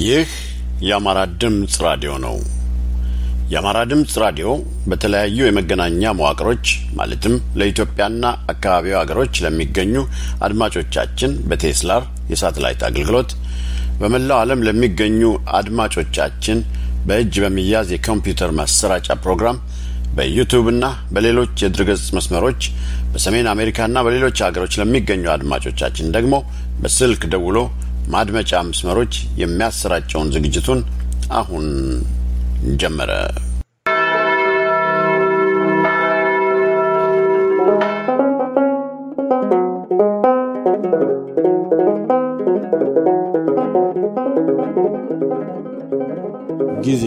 ይህ የአማራ ድምፅ ራዲዮ ነው። የአማራ ድምፅ ራዲዮ በተለያዩ የመገናኛ መዋቅሮች ማለትም ለኢትዮጵያና አካባቢው ሀገሮች ለሚገኙ አድማጮቻችን በቴስላር የሳተላይት አገልግሎት በመላው ዓለም ለሚገኙ አድማጮቻችን በእጅ በሚያዝ የኮምፒውተር ማሰራጫ ፕሮግራም በዩቱብና በሌሎች የድረገጽ መስመሮች በሰሜን አሜሪካና በሌሎች ሀገሮች ለሚገኙ አድማጮቻችን ደግሞ በስልክ ደውሎ ማድመጫ መስመሮች የሚያሰራጨውን ዝግጅቱን አሁን ጀመረ። ጊዜ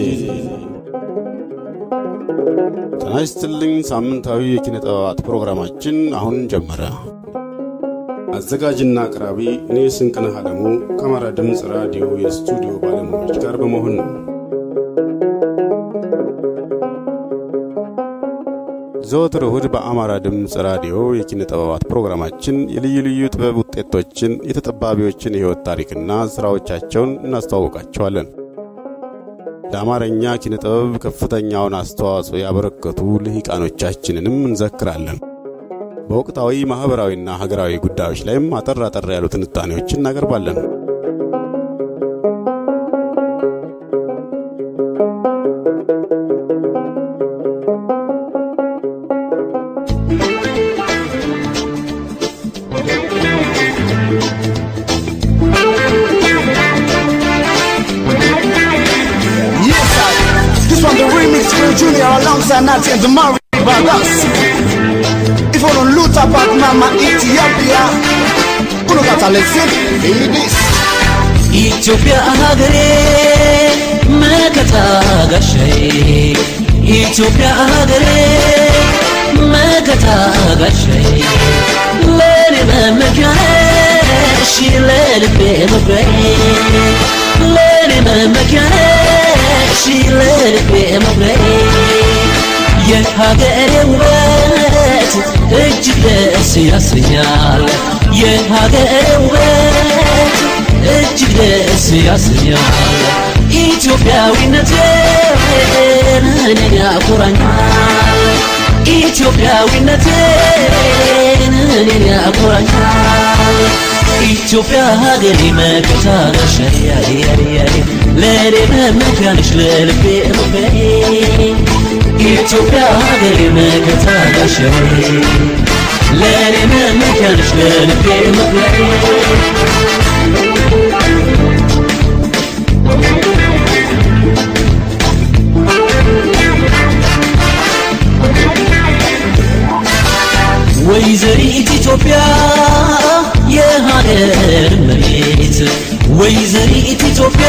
ጤና ይስጥልኝ። ሳምንታዊ የኪነ ጥበባት ፕሮግራማችን አሁን ጀመረ። አዘጋጅና አቅራቢ እኔ ስንቅነህ አለሙ ከአማራ ድምፅ ራዲዮ የስቱዲዮ ባለሙያዎች ጋር በመሆን ነው። ዘወትር እሁድ በአማራ ድምፅ ራዲዮ የኪነ ጥበባት ፕሮግራማችን የልዩ ልዩ ጥበብ ውጤቶችን፣ የተጠባቢዎችን የሕይወት ታሪክና ሥራዎቻቸውን እናስተዋውቃቸዋለን። ለአማርኛ ኪነ ጥበብ ከፍተኛውን አስተዋጽኦ ያበረከቱ ልሂቃኖቻችንንም እንዘክራለን። በወቅታዊ ማኅበራዊና ሀገራዊ ጉዳዮች ላይም አጠር አጠር ያሉ ትንታኔዎችን እናቀርባለን። This one the remix for Junior alongside Nati and Damari Brothers. If you don't loot up at Mama Ethiopia, who got a lesson? Feel this. ኢትዮጵያ ሀገሬ መከታ ጋሻዬ ኢትዮጵያ ሀገሬ መከታ ጋሻዬ ለኔ መመኪያ ነሽ ለልቤ መኩሪያዬ ለኔ መመኪያ ነሽ ለልቤ መኩሪያዬ የሀገሬ ውበት እጅግ ደስ ያሰኛል የሀገሬ ውበት እጅግ ደስ ያሰኛል ኢትዮጵያዊነቴን እኔን ያኮራኛል ኢትዮጵያዊነቴን እኔን ያኮራኛል ኢትዮጵያ ሀገሬ መከታ ነሽ ለእኔ መመኪያ ነሽ ለልቤ መኩሪያዬ ኢትዮጵያ ሀገሬ መከታ ነሽ ለእኔ መመኪያ ነሽ ለልቤ መኩሪያዬ ወይዘሪት ኢትዮጵያ የሀገር መቤት ወይዘሪት ኢትዮጵያ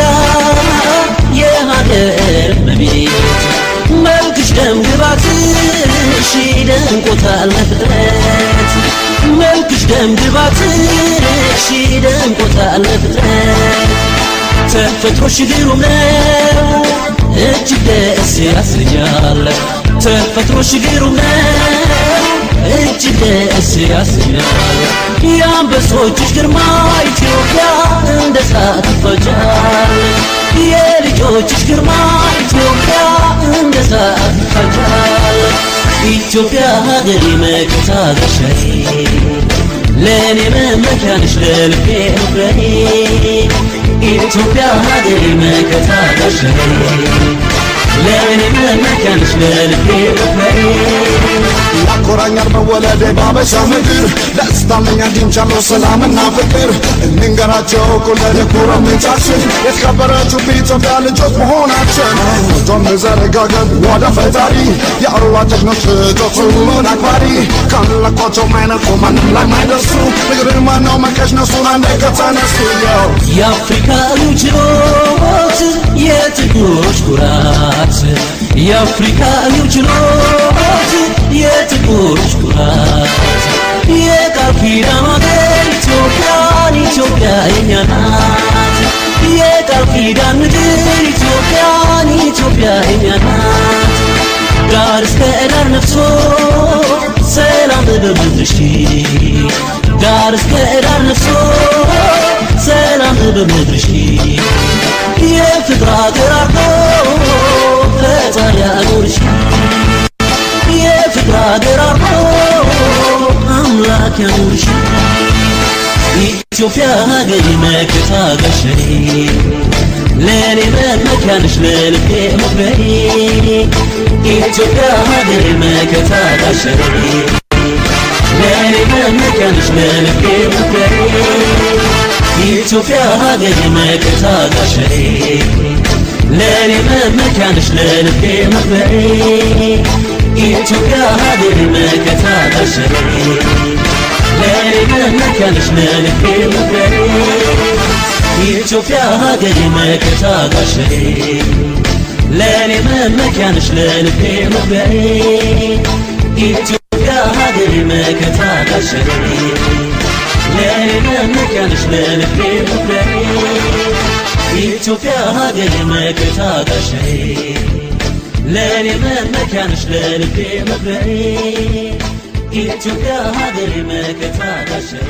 የሀገር መቤት መልክሽ ደም ግባትሽ ደንቆታል ለፍጥረት መልክሽ ደም ግባትሽ ደንቆታል ለፍጥረት ተፈጥሮሽ ግሩም ነው እጅግ ደስ ያሰኛል ተፈጥሮሽ ግሩም ነው እጅግ ደስ ያሰኛል የአንበሶችሽ ግርማ ኢትዮጵያ እንደ እሳት ይፈጃል የልጆችሽ ግርማ ኢትዮጵያ እንደ እሳት ይፈጃል ኢትዮጵያ ሀገሬ መከታ ጋሻዬ ለእኔ መመኪያ ነሽ ለልቤ መኩሪያዬ ኢትዮጵያ ሀገሬ መከታ ጋሻዬ ለእኔ መመኪያ ነሽ ለልቤ መኩሪያዬ ያኮራኛል መወለዴ ባበሻ ምድር ደስታለኛ አግኝቻለሁ ሰላምና ፍቅር እንንገራቸው ኩለድ ኩረምንጫችን የተከበረችው በኢትዮጵያ ልጆች መሆናችን ቶም ዘረጋገብ ወደ ፈጣሪ የአሩዋ ጀግኖች ልጆች ሁሉን አክባሪ ካለኳቸው ማይነቁ ማንም ላይ ማይደርሱ ንግርን ማነው መቀሽ ነሱን አንዴ ከተነሱ ያው የአፍሪካዊው ችሎት የጥቁሮች ኩራት የአፍሪካዊው ችሎት የጥቁሮች ኩራት የቃል ኪዳን ሀገር ኢትዮጵያን ኢትዮጵያ የኛ ናት የቃል ኪዳን ምድር ኢትዮጵያን ኢትዮጵያ የኛ ናት ዳር እስከ ዳር ነፍሶ ሰላም በምድርሽ ዳር እስከ ዳር ነፍሶ ሰላም በምድርሽ የፍቅር ሀገር አርጎ ፈጣሪ አኑርሽ የፍቅር ሀገር አርጎ አምላክ ያኑርሽ ኢትዮጵያ ሀገሬ መከታ ጋሻዬ ለእኔ መመኪያንሽ ለልቤ መኩሪያዬ ኢትዮጵያ ሀገሬ መከታ ጋሻዬ ለእኔ መመኪያንሽ ለልቤ መኩሪያዬ ኢትዮጵያ ሀገሬ መከታ ጋሻዬ ለእኔ መመኪያንሽ ለልቤ መኩሪያዬ ኢትዮጵያ ሀገሬ መከታ ጋሻዬ ለእኔ መመኪያንሽ ለልቤ መኩሪያዬ ኢትዮጵያ ሀገሬ መከታ ጋሻዬ ለእኔ መመኪያንሽ ለልቤ መኩሪያዬ ኢትዮጵያ ሀገሬ መከታ ጋሻዬ ለእኔ መመኪያንሽ ለልቤ መኩሪያዬ ኢትዮጵያ ሀገሬ መከታ ጋሻዬ ለእኔ መመኪያንሽ ለልቤ መኩሪያዬ ኢትዮጵያ ሀገሬ መከታ ጋሻዬ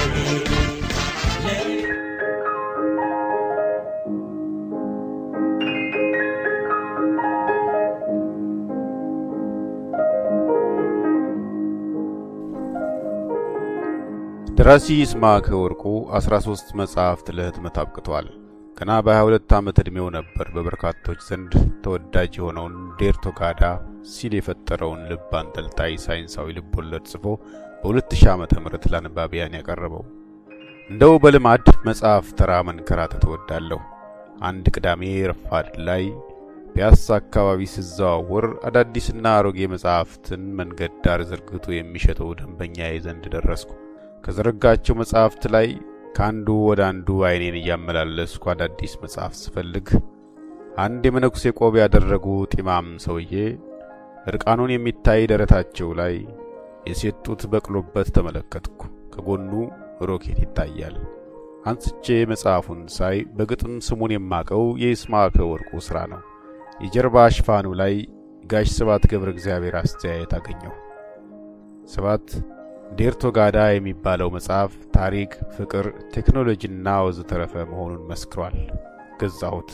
ደራሲ ይስማዕከ ወርቁ 13 መጽሐፍት ለህትመት አብቅተዋል። ገና በ22 ዓመት ዕድሜው ነበር በበርካቶች ዘንድ ተወዳጅ የሆነውን ዴርቶጋዳ ሲል የፈጠረውን ልብ አንጠልጣይ ሳይንሳዊ ልብ ወለድ ጽፎ በ2000 ዓመተ ምህረት ለአንባቢያን ያቀረበው። እንደው በልማድ መጽሐፍ ተራ መንከራተት እወዳለሁ። አንድ ቅዳሜ ረፋድ ላይ ፒያሳ አካባቢ ስዘዋወር አዳዲስና አሮጌ መጽሐፍትን መንገድ ዳር ዘርግቶ የሚሸጠው ደንበኛዬ ዘንድ ደረስኩ። ከዘረጋቸው መጽሐፍት ላይ ከአንዱ ወደ አንዱ አይኔን እያመላለስኩ አዳዲስ መጽሐፍ ስፈልግ አንድ የመነኩሴ ቆብ ያደረጉ ጢማም ሰውዬ እርቃኑን የሚታይ ደረታቸው ላይ የሴት ጡት በቅሎበት ተመለከትኩ። ከጎኑ ሮኬት ይታያል። አንስቼ መጽሐፉን ሳይ በግጥም ስሙን የማቀው የይስማዕከ ወርቁ ሥራ ነው። የጀርባ ሽፋኑ ላይ ጋሽ ስብሐት ገብረ እግዚአብሔር አስተያየት አገኘሁ። ስብሐት ዴርቶጋዳ የሚባለው መጽሐፍ ታሪክ፣ ፍቅር፣ ቴክኖሎጂና ወዘተረፈ መሆኑን መስክሯል። ገዛሁት።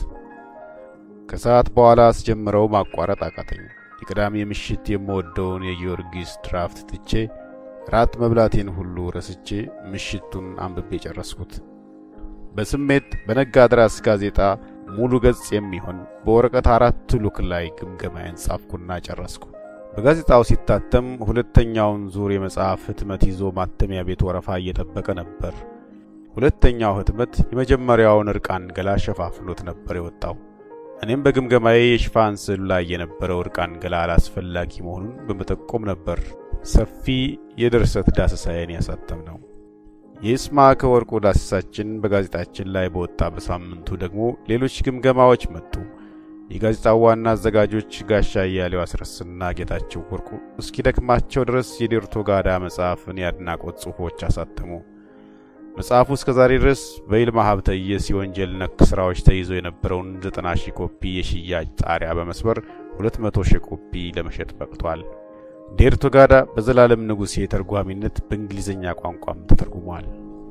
ከሰዓት በኋላ አስጀምረው ማቋረጥ አቃተኝ። የቅዳሜ ምሽት የምወደውን የጊዮርጊስ ድራፍት ትቼ ራት መብላቴን ሁሉ ረስቼ ምሽቱን አንብቤ ጨረስኩት። በስሜት በነጋድራስ ጋዜጣ ሙሉ ገጽ የሚሆን በወረቀት አራት ሉክ ላይ ግምገማዬን ጻፍኩና ጨረስኩ። በጋዜጣው ሲታተም ሁለተኛውን ዙር የመጽሐፍ ህትመት ይዞ ማተሚያ ቤት ወረፋ እየጠበቀ ነበር። ሁለተኛው ህትመት የመጀመሪያውን እርቃን ገላ ሸፋፍኖት ነበር የወጣው። እኔም በግምገማዬ የሽፋን ስዕሉ ላይ የነበረው እርቃን ገላ አላስፈላጊ መሆኑን በመጠቆም ነበር ሰፊ የድርሰት ዳሰሳዬን ያሳተም ነው። የይስማዕከ ወርቁ ዳሰሳችን በጋዜጣችን ላይ በወጣ በሳምንቱ ደግሞ ሌሎች ግምገማዎች መጡ። የጋዜጣው ዋና አዘጋጆች ጋሻ እያሌው አስረስና ጌታቸው ወርቁ እስኪደክማቸው ድረስ የዴርቶጋዳ መጽሐፍን የአድናቆት ጽሑፎች አሳተሙ። መጽሐፉ እስከ ዛሬ ድረስ በይልማ ሀብተየስ የወንጀል ነክ ሥራዎች ተይዞ የነበረውን ዘጠና ሺህ ኮፒ የሽያጭ ጣሪያ በመስበር ሁለት መቶ ሺህ ኮፒ ለመሸጥ በቅቷል። ዴርቶጋዳ በዘላለም ንጉሴ ተርጓሚነት በእንግሊዝኛ ቋንቋም ተተርጉሟል።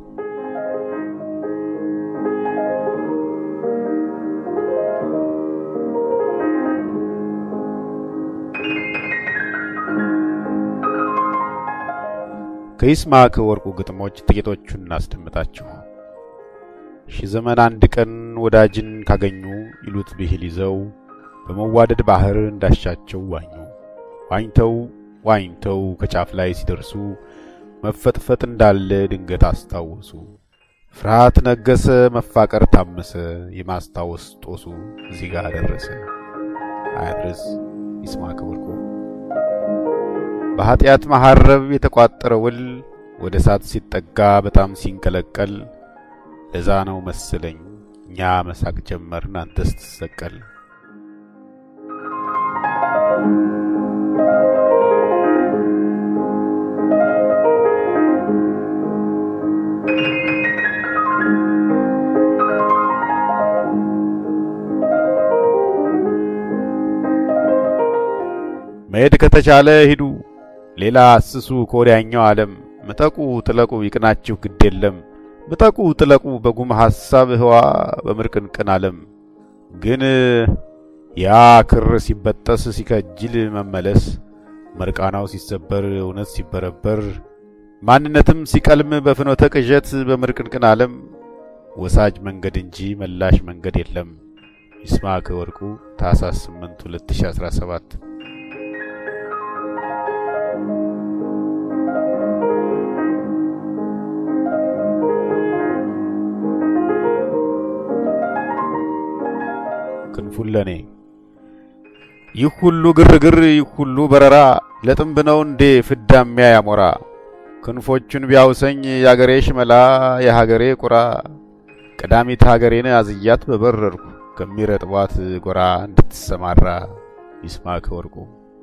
ከይስማዕከ ወርቁ ግጥሞች ጥቂቶቹን እናስደምጣችሁ። ሺህ ዘመን አንድ ቀን ወዳጅን ካገኙ ይሉት ብሂል ይዘው በመዋደድ ባህር እንዳሻቸው ዋኙ። ዋኝተው ዋኝተው ከጫፍ ላይ ሲደርሱ መፈጥፈጥ እንዳለ ድንገት አስታወሱ። ፍርሃት ነገሰ፣ መፋቀር ታመሰ፣ የማስታወስ ጦሱ እዚህ ጋር ደረሰ። አያድረስ ይስማዕከ ወርቁ በኀጢአት መሐረብ የተቋጠረ ውል ወደ እሳት ሲጠጋ በጣም ሲንቀለቀል ለዛ ነው መሰለኝ እኛ መሳቅ ጀመርን አንተ ስትሰቀል። መሄድ ከተቻለ ሂዱ፣ ሌላ አስሱ ከወዲያኛው ዓለም። ምጠቁ ጥለቁ ይቅናችሁ ግድ የለም ምጠቁ ጥለቁ በጉም ሐሳብ ህዋ በምርቅንቅን ዓለም ግን ያ ክር ሲበጠስ ሲከጅል መመለስ፣ መርቃናው ሲሰበር እውነት ሲበረበር፣ ማንነትም ሲቀልም በፍኖተ ቅዠት በምርቅንቅን ዓለም ወሳጅ መንገድ እንጂ መላሽ መንገድ የለም። ይስማዕከ ወርቁ ታኅሳስ 8 2017 ክንፉን ለኔ ይህ ሁሉ ግርግር ይህ ሁሉ በረራ ለጥንብ ነው እንዴ ፍዳሚያ ያሞራ ክንፎቹን ቢያውሰኝ የአገሬ ሽመላ የሀገሬ ቁራ ቀዳሚት ሀገሬን አዝያት በበረርኩ ከሚረጥቧት ጎራ እንድትሰማራ ይስማዕከ ወርቁ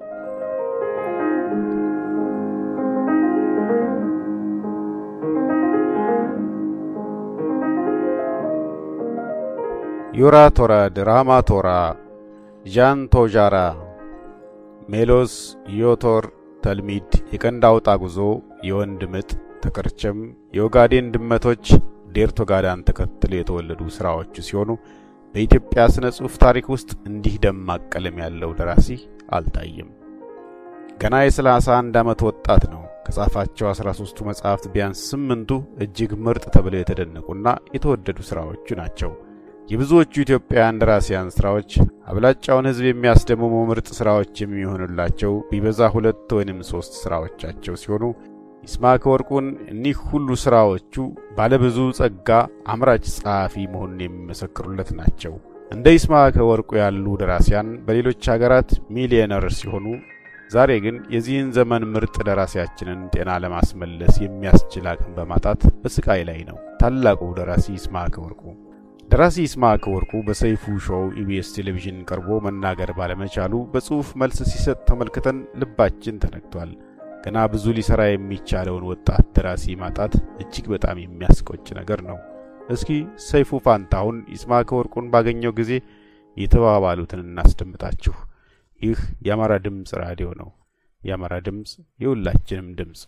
ዮራ ቶራ ድራማ ቶራ ዣን ቶዣራ ሜሎስ ዮቶር ተልሚድ የቀንድ አውጣ ጉዞ የወንድ ምጥ ተከርቸም የኦጋዴን ድመቶች ዴርቶጋዳን ተከትለው የተወለዱ ሥራዎቹ ሲሆኑ በኢትዮጵያ ሥነ ጽሑፍ ታሪክ ውስጥ እንዲህ ደማቅ ቀለም ያለው ደራሲ አልታየም። ገና የሰላሳ አንድ ዓመት ወጣት ነው። ከጻፋቸው አስራ ሦስቱ መጻሕፍት ቢያንስ ስምንቱ እጅግ ምርጥ ተብለው የተደነቁና የተወደዱ ሥራዎቹ ናቸው። የብዙዎቹ ኢትዮጵያውያን ደራሲያን ሥራዎች አብላጫውን ሕዝብ የሚያስደምሙ ምርጥ ሥራዎች የሚሆኑላቸው ቢበዛ ሁለት ወይንም ሦስት ሥራዎቻቸው ሲሆኑ ይስማዕከ ወርቁን እኒህ ሁሉ ሥራዎቹ ባለብዙ ጸጋ አምራች ጸሐፊ መሆኑን የሚመሰክሩለት ናቸው። እንደ ይስማዕከ ወርቁ ያሉ ደራሲያን በሌሎች አገራት ሚሊዮነር ሲሆኑ ዛሬ ግን የዚህን ዘመን ምርጥ ደራሲያችንን ጤና ለማስመለስ የሚያስችል አቅም በማጣት በስቃይ ላይ ነው ታላቁ ደራሲ ይስማዕከ ወርቁ። ደራሲ ይስማዕከ ወርቁ በሰይፉ ሾው ኢቢኤስ ቴሌቪዥን ቀርቦ መናገር ባለመቻሉ በጽሑፍ መልስ ሲሰጥ ተመልክተን ልባችን ተነክቷል። ገና ብዙ ሊሰራ የሚቻለውን ወጣት ደራሲ ማጣት እጅግ በጣም የሚያስቆጭ ነገር ነው። እስኪ ሰይፉ ፋንታሁን ይስማዕከ ወርቁን ባገኘው ጊዜ የተባባሉትን እናስደምጣችሁ። ይህ የአማራ ድምፅ ራዲዮ ነው። የአማራ ድምፅ የሁላችንም ድምፅ።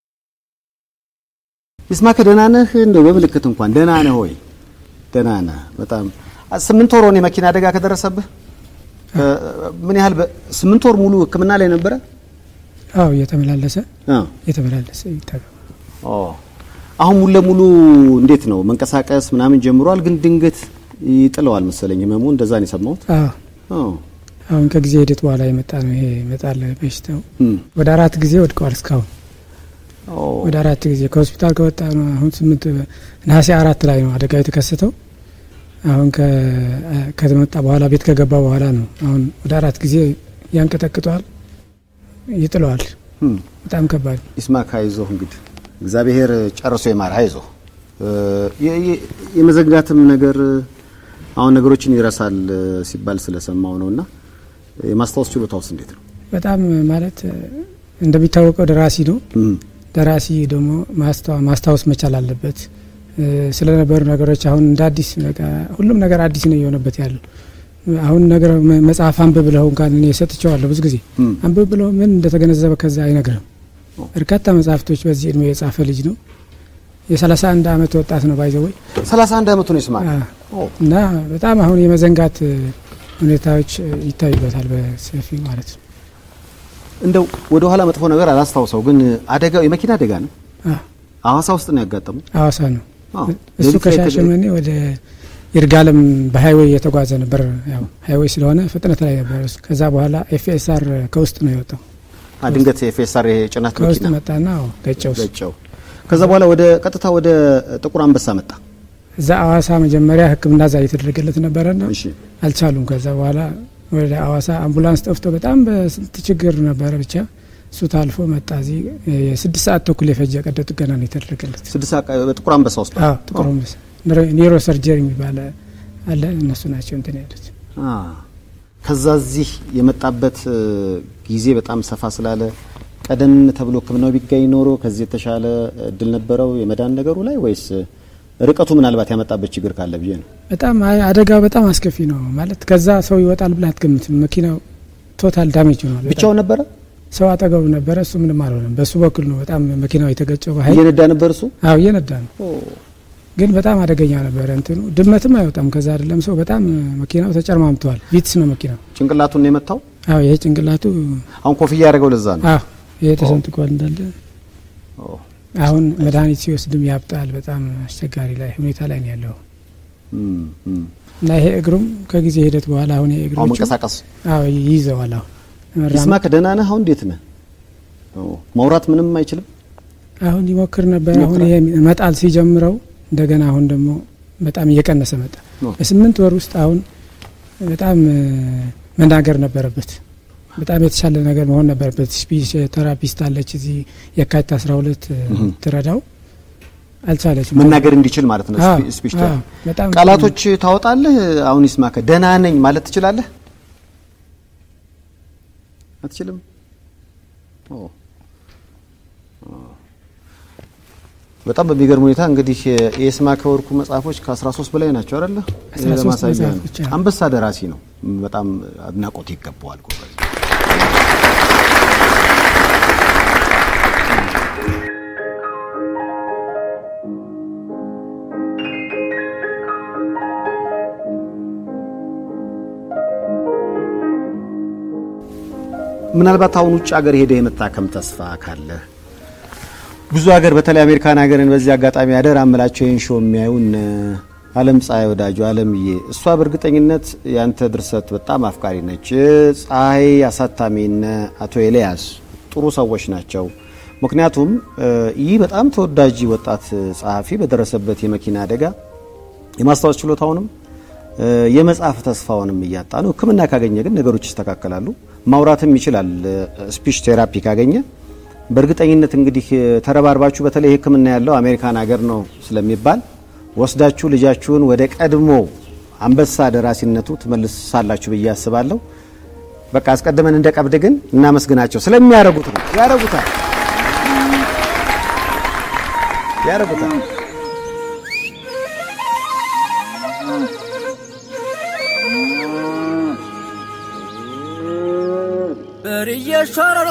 ይስማዕከ ደህና ነህ? እንደው በምልክት እንኳን ደህና ነህ ወይ? ደህና ነህ? በጣም ስምንት ወር ሆነ የመኪና አደጋ ከደረሰብህ። ምን ያህል ስምንት ወር ሙሉ ሕክምና ላይ ነበረ? አዎ እየተመላለሰ አ እየተመላለሰ ይታገ ኦ አሁን ሙሉ ለሙሉ እንዴት ነው መንቀሳቀስ ምናምን ጀምሯል፣ ግን ድንገት ይጥለዋል መሰለኝ ህመሙ። እንደዛ ነው የሰማሁት። አዎ ኦ አሁን ከጊዜ ሂደት በኋላ የመጣ ነው ይሄ ይመጣል በሽታው። እም ወደ አራት ጊዜ ወድቀዋል እስካሁን ኦ ወደ አራት ጊዜ ከሆስፒታል ከወጣ ነው አሁን ስምንት ነሐሴ አራት ላይ ነው አደጋ የተከሰተው። አሁን ከ- ከተመጣ በኋላ ቤት ከገባ በኋላ ነው አሁን ወደ አራት ጊዜ ያንቀጠቅጠዋል፣ ይጥለዋል። እም በጣም ከባድ ይስማዕከ አይዞህ እንግዲህ እግዚአብሔር ጨርሶ ይማር። አይዞህ የ- የ- የመዘግዳትም ነገር አሁን ነገሮችን ይረሳል ሲባል ስለሰማው ነውና የማስታወስ ችሎታውስ እንዴት ነው? በጣም ማለት እንደሚታወቀው ደራሲ ነው። እም ደራሲ ደግሞ ማስታወ- ማስታወስ መቻል አለበት። እ፣ ስለነበሩ ነገሮች አሁን እንደ አዲስ በቃ ሁሉም ነገር አዲስ ነው እየሆነበት ያለው። አሁን ነገር መ- መጽሐፍ አንብብ ብለው እንኳን እኔ ሰጥቼዋለሁ ብዙ ጊዜ እም አንብብ ብለው ምን እንደተገነዘበ ከዛ አይነግርም። በርካታ መጽሐፍቶች በዚህ እድሜ የጻፈ ልጅ ነው። የሰላሳ አንድ አመት ወጣት ነው ባይዘወይ 31 ዓመቱ ነው ይስማዕከ። ኦ እና በጣም አሁን የመዘንጋት እ፣ ሁኔታዎች እ፣ ይታዩበታል በሰፊው ማለት ነው። እንደው ወደ ኋላ መጥፎ ነገር አላስታውሰው፣ ግን አደጋው የመኪና አደጋ ነው። አ፣ ሐዋሳ ውስጥ ነው ያጋጠመው። ሐዋሳ ነው አዎ። እሱ ሌሊት ላይ ከሻሸመኔ ወደ ይርጋለም በሀይዌይ እየተጓዘ ነበር። ያው ሀይዌይ ስለሆነ ፍጥነት ላይ ነበር እሱ። ከዛ በኋላ ኤፍኤስአር ከውስጥ ነው የወጣው። አ ድንገት የፌሳር የጭነት ከውስጥ መኪና መጣና አዎ ገጨው። እሱ። ገጨው። ከዛ በኋላ ወደ ቀጥታ ወደ ጥቁር አንበሳ መጣ። እዛ አዋሳ መጀመሪያ ሕክምና እዛ እየተደረገለት ነበረና እሺ አልቻሉም። ከዛ በኋላ ወደ አዋሳ አምቡላንስ ጠፍቶ በጣም በስንት ችግር ነበረ። ብቻ እሱ ታልፎ መጣ። እዚህ የስድስት ሰዓት ተኩል የፈጀ ቀዶ ጥገና ነው የተደረገለት። ስድስት ሰዓት በጥቁር አንበሳ ውስጥ አዎ ጥቁር አንበሳ ኒውሮ ሰርጀሪ የሚባል አለ። እነሱ ናቸው እንትን ያሉት። አ ከዛ እዚህ የመጣበት እ፣ ጊዜ በጣም ሰፋ ስላለ ቀደም ተብሎ ሕክምናው ቢገኝ ኖሮ ከዚህ የተሻለ እድል ነበረው የመዳን ነገሩ ላይ ወይስ እ፣ ርቀቱ ምናልባት ያመጣበት ችግር ካለ ብዬ ነው። በጣም አይ- አደጋው በጣም አስከፊ ነው ማለት ከዛ ሰው ይወጣል ብለህ አትገምትም። መኪናው ቶታል ዳሜጅ ሆኗል። በጣም ብቻውን ነበረ ሰው አጠገቡ ነበረ። እሱ ምንም አልሆነም። በሱ በኩል ነው በጣም መኪናው የተገጨው በኃይል እየነዳ ነበር እሱ። አዎ እየነዳ ነው። ግን በጣም አደገኛ ነበረ እንትኑ ድመትም አይወጣም ከዛ አይደለም ሰው በጣም መኪናው ተጨርማምተዋል ቪትስ ነው መኪናው ጭንቅላቱን ነው የመታው። አዎ ይሄ ጭንቅላቱ አሁን ኮፍያ ያደረገው ለዛ ነው። አዎ ይሄ ተሰንጥቋል እንዳለ ኦ፣ አሁን መድኃኒት ሲወስድም ያብጣል በጣም አስቸጋሪ ላይ ሁኔታ ላይ ነው ያለው እም፣ እም። እና ይሄ እግሩም ከጊዜ ሂደት በኋላ አሁን ይሄ አሁን እግሮቹ መንቀሳቀስ አዎ ይይዘዋል አሁን መራመድ- ይስማክ ደህና ነህ? አሁን እንዴት ነህ? ኦ፣ ማውራት ምንም አይችልም። አሁን ይሞክር ነበር። አሁን ይሞክራል። ይሄ መጣል ሲጀምረው እንደገና አሁን ደግሞ በጣም እየቀነሰ መጣ። ኦ። በስምንት ወር ውስጥ አሁን በጣም እ፣ መናገር ነበረበት። በጣም የተሻለ ነገር መሆን ነበረበት። ስፒች ቴራፒስት አለች እዚህ የካቲት አስራ ሁለት ትረዳው አልቻለችም። መናገር እንዲችል ማለት ነው። አዎ፣ ስፒ- ስፒች አዎ፣ በጣም ቃላቶች ታወጣለህ። አሁን ይስማከ ደህና ነኝ ማለት ትችላለህ? አትችልም? ኦ ኦ። በጣም በሚገርም ሁኔታ እንግዲህ የይስማከ ወርቁ መጽሐፎች ከ13 በላይ ናቸው አይደለ? 13 ለማሳያ ነው። መጽሐፎች፣ አዎ። አንበሳ ደራሲ ነው። በጣም አድናቆት ይገባዋል። ጎበዝ። ምናልባት አሁን ውጭ ሀገር ሄደ የመታከም ተስፋ ካለህ ብዙ ሀገር በተለይ አሜሪካን ሀገርን በዚህ አጋጣሚ አደራ እምላቸው ይህን ሾው የሚያዩ እነ አለም ፀሐይ ወዳጁ አለምዬ፣ እሷ በእርግጠኝነት ያንተ ድርሰት በጣም አፍቃሪ ነች። ፀሐይ አሳታሚ እነ አቶ ኤልያስ ጥሩ ሰዎች ናቸው። ምክንያቱም እ፣ ይህ በጣም ተወዳጅ ወጣት ጸሐፊ በደረሰበት የመኪና አደጋ የማስታወስ ችሎታውንም እ፣ የመጽሐፍ ተስፋውንም እያጣ ነው። ሕክምና ካገኘ ግን ነገሮች ይስተካከላሉ። ማውራትም ይችላል። ስፒች ቴራፒ ካገኘ በእርግጠኝነት እንግዲህ እ፣ ተረባርባችሁ በተለይ ሕክምና ያለው አሜሪካን ሀገር ነው ስለሚባል ወስዳችሁ ልጃችሁን ወደ ቀድሞ አንበሳ ደራሲነቱ ትመልሳላችሁ ብዬ አስባለሁ። በቃ አስቀድመን እንደ ቀብድ ግን እናመስግናቸው ስለሚያረጉት ነው። ያረጉታል ያረጉታል። በርዬ ሸረሮ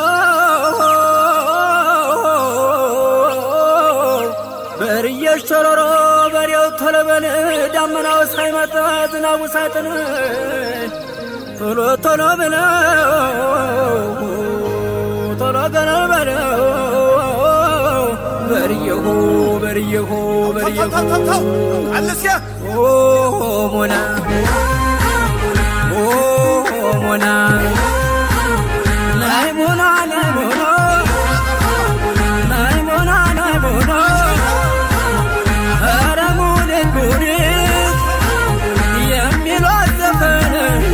በርዬ ሸረሮ በሬው ተለበን ዳመናው ሳይመጣ ዝናቡ ሳይጥን ቶሎ ቶሎ ብለው ቶሎ ገና በለው በርየሁ በርየሁ በርየሁ ኦ ሞና ኦ ሞና ናይ ሞና ናይ ሞና ናይ ሞና ናይ ሞና ኧረ ሙኒት ሙኒት የሚሏት ዘፈን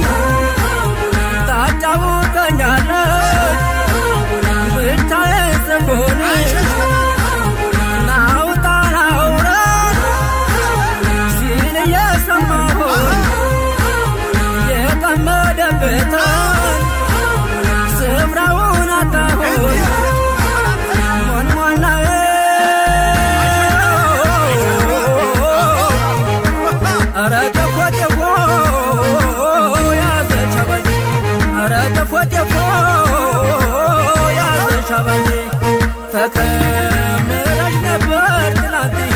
ታጫውተኛለች ብቻዬን ስሆን ናውጣ ናውረድ ሲል እየሰማሁኝ የጠመደበትን ስፍራውን አጣሁኝ ሞንሞናዬ ኧረ ጠፎ ጠፎ ያዘች አባዬ ኧረ ጠፎ ጠፎ ያዘች አባዬ ተከምረሽ ነበር ትናንትዬ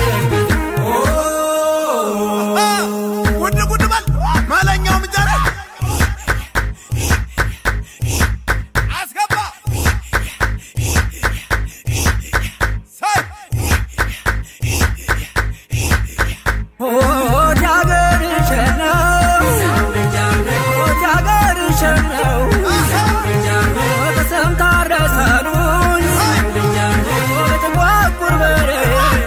ጉድ ጉድ በል ማለኛው ምንጀራ አስገባ ሳይ ሆድ ያገርሽ ነው ሆድ ያገርሽ ነው ተሰምታ ረሳኑኝ በጥቋቁር በሬ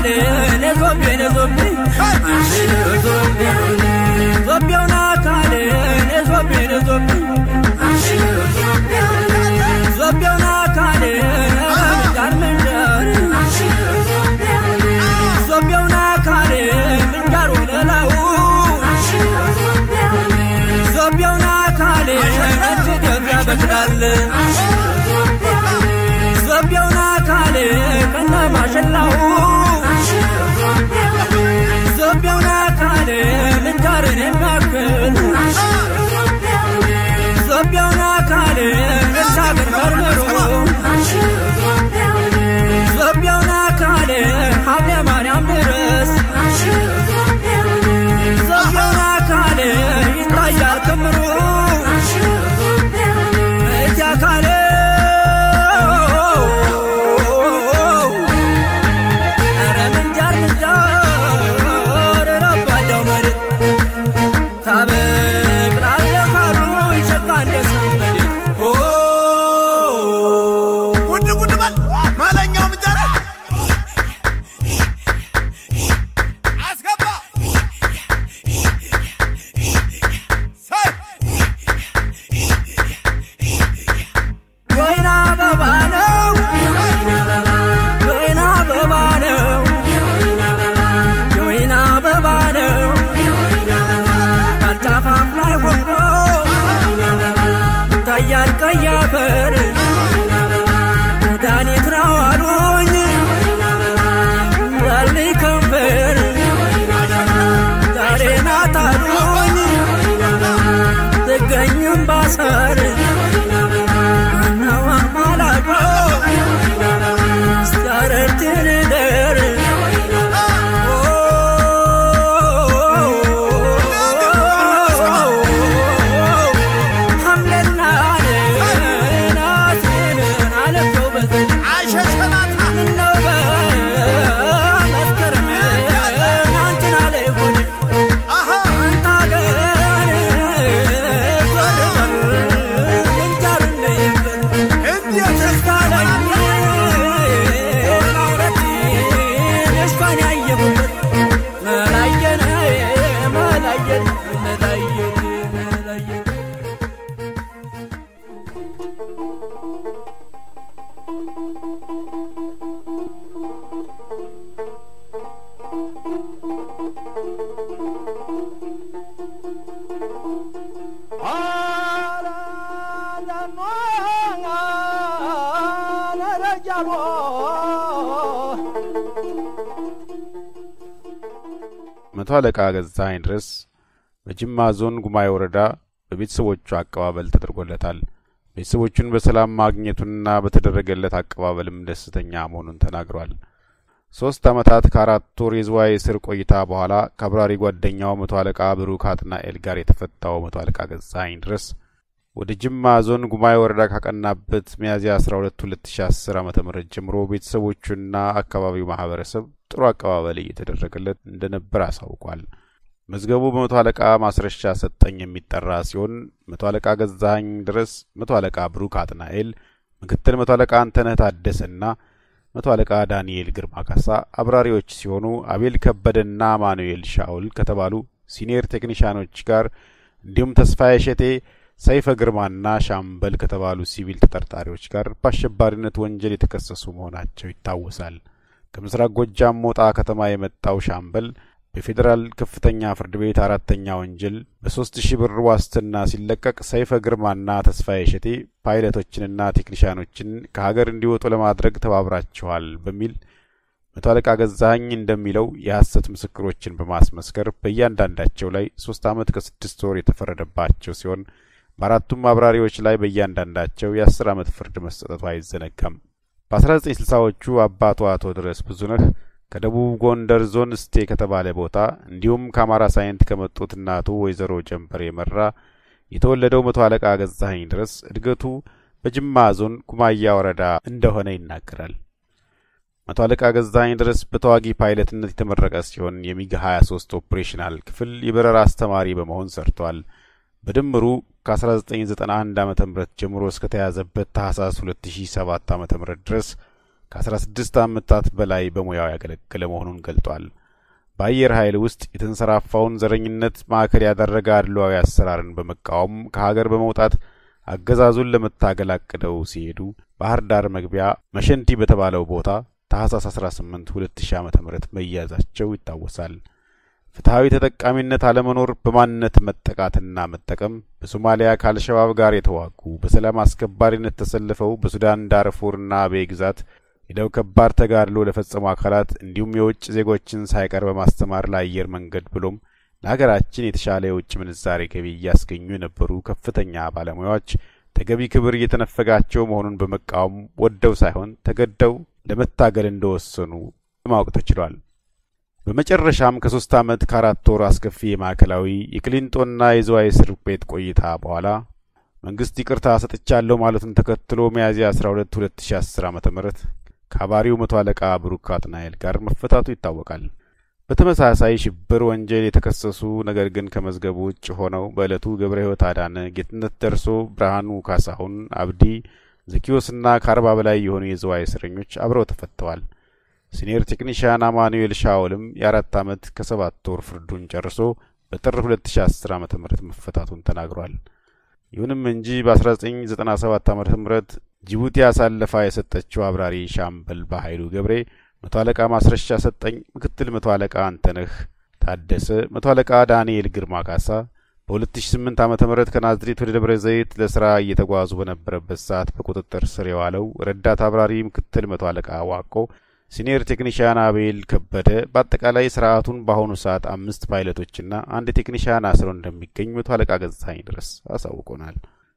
ካሌን ዞቤን ዞቤን ዞቤውና ካሌን ዞቤን ዞቤን ዞቤውና ካሌን ምንጃር ምንጃር ዞቤውና ካሌን ምንጃር ወለላው ዞቤውና ካሌን እጅ ገብያ በክዳል ዞቤውና ካሌን ከነ ማሸላው ዞቤውና ካሌን ምንጃርን የሚያክል ዞቤውና ካሌን እሳግን መርምሮ ዞቤውና ካሌን ሀብለ ማርያም ድረስ ዞቤውና ካሌን ይታያል ክምሩ እዚያ ካሌ ኧረ ምንጃር ምንጃር ረባዳው መሬት ታበቅላለህ ካሉ ይሸካ እንደ ሰንበሌ ጉድ ጉድ በል ማለኛው ምንጀራ አስገባ ሳይ ወይና አበባ ነው ወይና አበባ ነው የወይና አበባ ነው ካልጫፋፍ ላይ ሆኖ ይታያል ቀይ አፈር መድኃኒት ነው አሉኝ ያለኝ ከንፈር ዛሬ ናት አሉኝ ትገኝም ባሰር ነው አማላቆ ስታረርትን ደር ሐምሌና ናትን አለፈው በዘን አይሸሸናታ ምነው በመስከረም አንቺን አለይኩኝ አሃ አንተ አገር ዞር በል ምንጃር እንደየበር እንዴት ደስታለኝ ማውረት ደስታን ያየሁበት መላየን መላየን መላየን መላየን መቶ አለቃ ገዛኸኝ ድረስ በጅማ ዞን ጉማኤ ወረዳ በቤተሰቦቹ አቀባበል ተደርጎለታል። ቤተሰቦቹን በሰላም ማግኘቱንና በተደረገለት አቀባበልም ደስተኛ መሆኑን ተናግሯል። ሶስት ዓመታት ከአራት ወር የዝዋይ እስር ቆይታ በኋላ ከአብራሪ ጓደኛው መቶ አለቃ ብሩክ አጥናኤል ጋር የተፈታው መቶ አለቃ ገዛኸኝ ድረስ ወደ ጅማ ዞን ጉማኤ ወረዳ ካቀናበት ሚያዝያ 12 2010 ዓ ም ጀምሮ ቤተሰቦቹና አካባቢው ማህበረሰብ ጥሩ አቀባበል እየተደረገለት እንደነበር አሳውቋል። መዝገቡ በመቶ አለቃ ማስረሻ ሰጠኝ የሚጠራ ሲሆን መቶ አለቃ ገዛኸኝ ድረስ፣ መቶ አለቃ ብሩክ አጥናኤል፣ ምክትል መቶ አለቃ አንተነህ ታደሰና መቶ አለቃ ዳንኤል ግርማ ካሳ አብራሪዎች ሲሆኑ አቤል ከበደና ማኑኤል ሻውል ከተባሉ ሲኒየር ቴክኒሽያኖች ጋር እንዲሁም ተስፋዬ ሸቴ ሰይፈ ግርማና ሻምበል ከተባሉ ሲቪል ተጠርጣሪዎች ጋር በአሸባሪነት ወንጀል የተከሰሱ መሆናቸው ይታወሳል። ከምስራቅ ጎጃም ሞጣ ከተማ የመጣው ሻምበል በፌዴራል ከፍተኛ ፍርድ ቤት አራተኛ ወንጀል በሶስት ሺህ ብር ዋስትና ሲለቀቅ ሰይፈ ግርማና ተስፋዬ ሸቴ ፓይለቶችንና ቴክኒሽያኖችን ከሀገር እንዲወጡ ለማድረግ ተባብራችኋል በሚል መቶ አለቃ ገዛኸኝ እንደሚለው የሐሰት ምስክሮችን በማስመስከር በእያንዳንዳቸው ላይ ሶስት ዓመት ከስድስት ወር የተፈረደባቸው ሲሆን በአራቱም አብራሪዎች ላይ በእያንዳንዳቸው የአስር ዓመት ፍርድ መሰጠቱ አይዘነጋም። በ1960ዎቹ አባቱ አቶ ድረስ ብዙነህ ከደቡብ ጎንደር ዞን እስቴ ከተባለ ቦታ እንዲሁም ከአማራ ሳይንት ከመጡት እናቱ ወይዘሮ ጀንበር የመራ የተወለደው መቶ አለቃ ገዛኸኝ ድረስ እድገቱ በጅማ ዞን ኩማያ ወረዳ እንደሆነ ይናገራል። መቶ አለቃ ገዛኸኝ ድረስ በተዋጊ ፓይለትነት የተመረቀ ሲሆን የሚግ 23 ኦፕሬሽናል ክፍል የበረራ አስተማሪ በመሆን ሰርቷል። በድምሩ ከ1991 ዓ ም ጀምሮ እስከተያዘበት ታህሳስ 2007 ዓ ም ድረስ ከ16 ዓመታት በላይ በሙያው ያገለገለ መሆኑን ገልጧል። በአየር ኃይል ውስጥ የተንሰራፋውን ዘረኝነት ማዕከል ያደረገ አድሏዊ አሰራርን በመቃወም ከሀገር በመውጣት አገዛዙን ለመታገል አቅደው ሲሄዱ ባህር ዳር መግቢያ መሸንቲ በተባለው ቦታ ታህሳስ 18 2000 ዓ ም መያዛቸው ይታወሳል። ፍትሐዊ ተጠቃሚነት አለመኖር፣ በማንነት መጠቃትና መጠቀም፣ በሶማሊያ ከአልሸባብ ጋር የተዋጉ በሰላም አስከባሪነት ተሰልፈው በሱዳን ዳርፉርና አቤ ግዛት ሄደው ከባድ ተጋድሎ ለፈጸሙ አካላት እንዲሁም የውጭ ዜጎችን ሳይቀር በማስተማር ለአየር መንገድ ብሎም ለሀገራችን የተሻለ የውጭ ምንዛሬ ገቢ እያስገኙ የነበሩ ከፍተኛ ባለሙያዎች ተገቢ ክብር እየተነፈጋቸው መሆኑን በመቃወም ወደው ሳይሆን ተገደው ለመታገል እንደወሰኑ ለማወቅ ተችሏል። በመጨረሻም ከሶስት ዓመት ከአራት ወር አስከፊ የማዕከላዊ የቅሊንጦና የዝዋይ እስር ቤት ቆይታ በኋላ መንግስት ይቅርታ ሰጥቻለሁ ማለቱን ተከትሎ ሚያዝያ 12 2010 ዓ ም ከአባሪው መቶ አለቃ ብሩክ አጥናኤል ጋር መፈታቱ ይታወቃል። በተመሳሳይ ሽብር ወንጀል የተከሰሱ ነገር ግን ከመዝገቡ ውጭ ሆነው በዕለቱ ገብረ ሕይወት አዳነ፣ ጌትነት ደርሶ፣ ብርሃኑ ካሳሁን፣ አብዲ ዘኪዮስና ከአርባ በላይ የሆኑ የዝዋይ እስረኞች አብረው ተፈተዋል። ሲኒየር ቴክኒሽያን አማኑኤል ሻውልም የአራት ዓመት ከሰባት ወር ፍርዱን ጨርሶ በጥር 2010 ዓ ም መፈታቱን ተናግሯል። ይሁንም እንጂ በ1997 ዓ ም ጅቡቲ አሳልፋ የሰጠችው አብራሪ ሻምበል በኃይሉ ገብሬ መቶ አለቃ ማስረሻ ሰጠኝ፣ ምክትል መቶ አለቃ አንተነህ ታደሰ፣ መቶ አለቃ ዳንኤል ግርማ ካሳ በ2008 ዓ ም ከናዝሬት ወደ ደብረ ዘይት ለስራ እየተጓዙ በነበረበት ሰዓት በቁጥጥር ስር የዋለው ረዳት አብራሪ ምክትል መቶ አለቃ ዋቆ፣ ሲኒየር ቴክኒሽያን አቤል ከበደ በአጠቃላይ ስርዓቱን በአሁኑ ሰዓት አምስት ፓይለቶችና አንድ ቴክኒሽያን አስሮ እንደሚገኝ መቶ አለቃ ገጽታኝ ድረስ አሳውቆናል።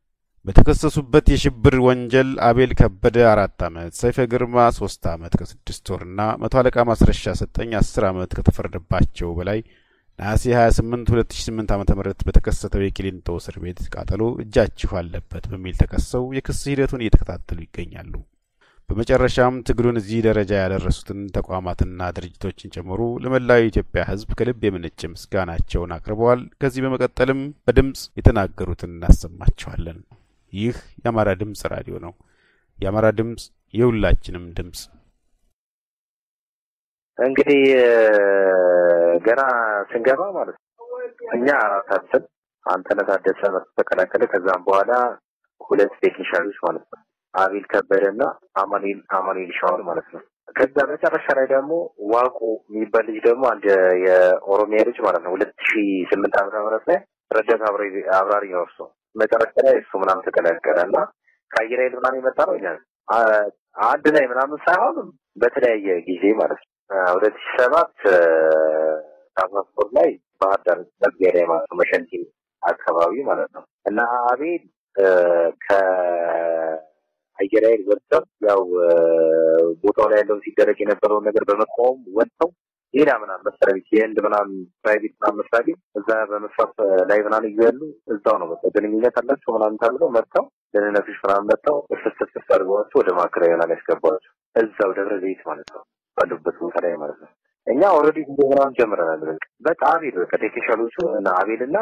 በተከሰሱበት የሽብር ወንጀል አቤል ከበደ አራት ዓመት፣ ሰይፈ ግርማ ሶስት ዓመት ከስድስት ወርና መቶ አለቃ ማስረሻ ሰጠኝ አስር ዓመት ከተፈረደባቸው በላይ ነሐሴ 28 2008 ዓ ም በተከሰተው የቂሊንጦ እስር ቤት ቃጠሎ እጃችሁ አለበት በሚል ተከሰው የክስ ሂደቱን እየተከታተሉ ይገኛሉ። በመጨረሻም ትግሉን እዚህ ደረጃ ያደረሱትን ተቋማትና ድርጅቶችን ጨምሮ ለመላው የኢትዮጵያ ሕዝብ ከልብ የመነጨ ምስጋናቸውን አቅርበዋል። ከዚህ በመቀጠልም በድምፅ የተናገሩትን እናሰማችኋለን። ይህ የአማራ ድምፅ ራዲዮ ነው። የአማራ ድምፅ የሁላችንም ድምፅ። እንግዲህ ገና ስንገባ ማለት ነው እኛ አራታችን አንተነህ ታደሰ ተቀላቀለ። ከዛም በኋላ ሁለት ቴክኒሻኖች ማለት ነው አቤል ከበደ እና አማኑኤል አማኑኤል ሻዋል ማለት ነው። ከዛ መጨረሻ ላይ ደግሞ ዋቁ የሚባል ልጅ ደግሞ አንድ የኦሮሚያ ልጅ ማለት ነው ሁለት ሺ ስምንት ዓመተ ምህረት ላይ ረዳት አብራሪ ነው እሱ። መጨረሻ ላይ እሱ ምናምን ተቀላቀለ እና ከአየር ኃይል ምናምን የመጣ ነው እኛ አንድ ላይ ምናምን ሳይሆን በተለያየ ጊዜ ማለት ነው ሁለት ሺ ሰባት ታሳስፖርት ላይ ባህር ዳር መግቢያ ላይ ማለት ነው መሸንቲ አካባቢ ማለት ነው እና አቤል ከአየር ኃይል ወጥተው ያው ቦታው ላይ ያለውን ሲደረግ የነበረውን ነገር በመቃወም ወጥተው ሌላ ምናምን መስሪያ ቤት የህንድ ምናምን ፕራይቬት ምናምን መስሪያ ቤት እዛ በመስራት ላይ ምናምን እያሉ እዛው ነው በቃ ግንኙነት አላቸው ምናምን ተብለው መጥተው ደህንነቶች ምናምን መጥተው እስስስ አድርገዋቸው ወደ ማዕከላዊ ምናምን ያስገባቸው እዛው ደብረ ዘይት ማለት ነው ባሉበት ቦታ ላይ ማለት ነው። እኛ ኦልሬዲ ጉዞ ምናምን ጀምረናል። በቃ በቃ አቤል በቃ ቴክኒሻሎቹ እና አቤል እና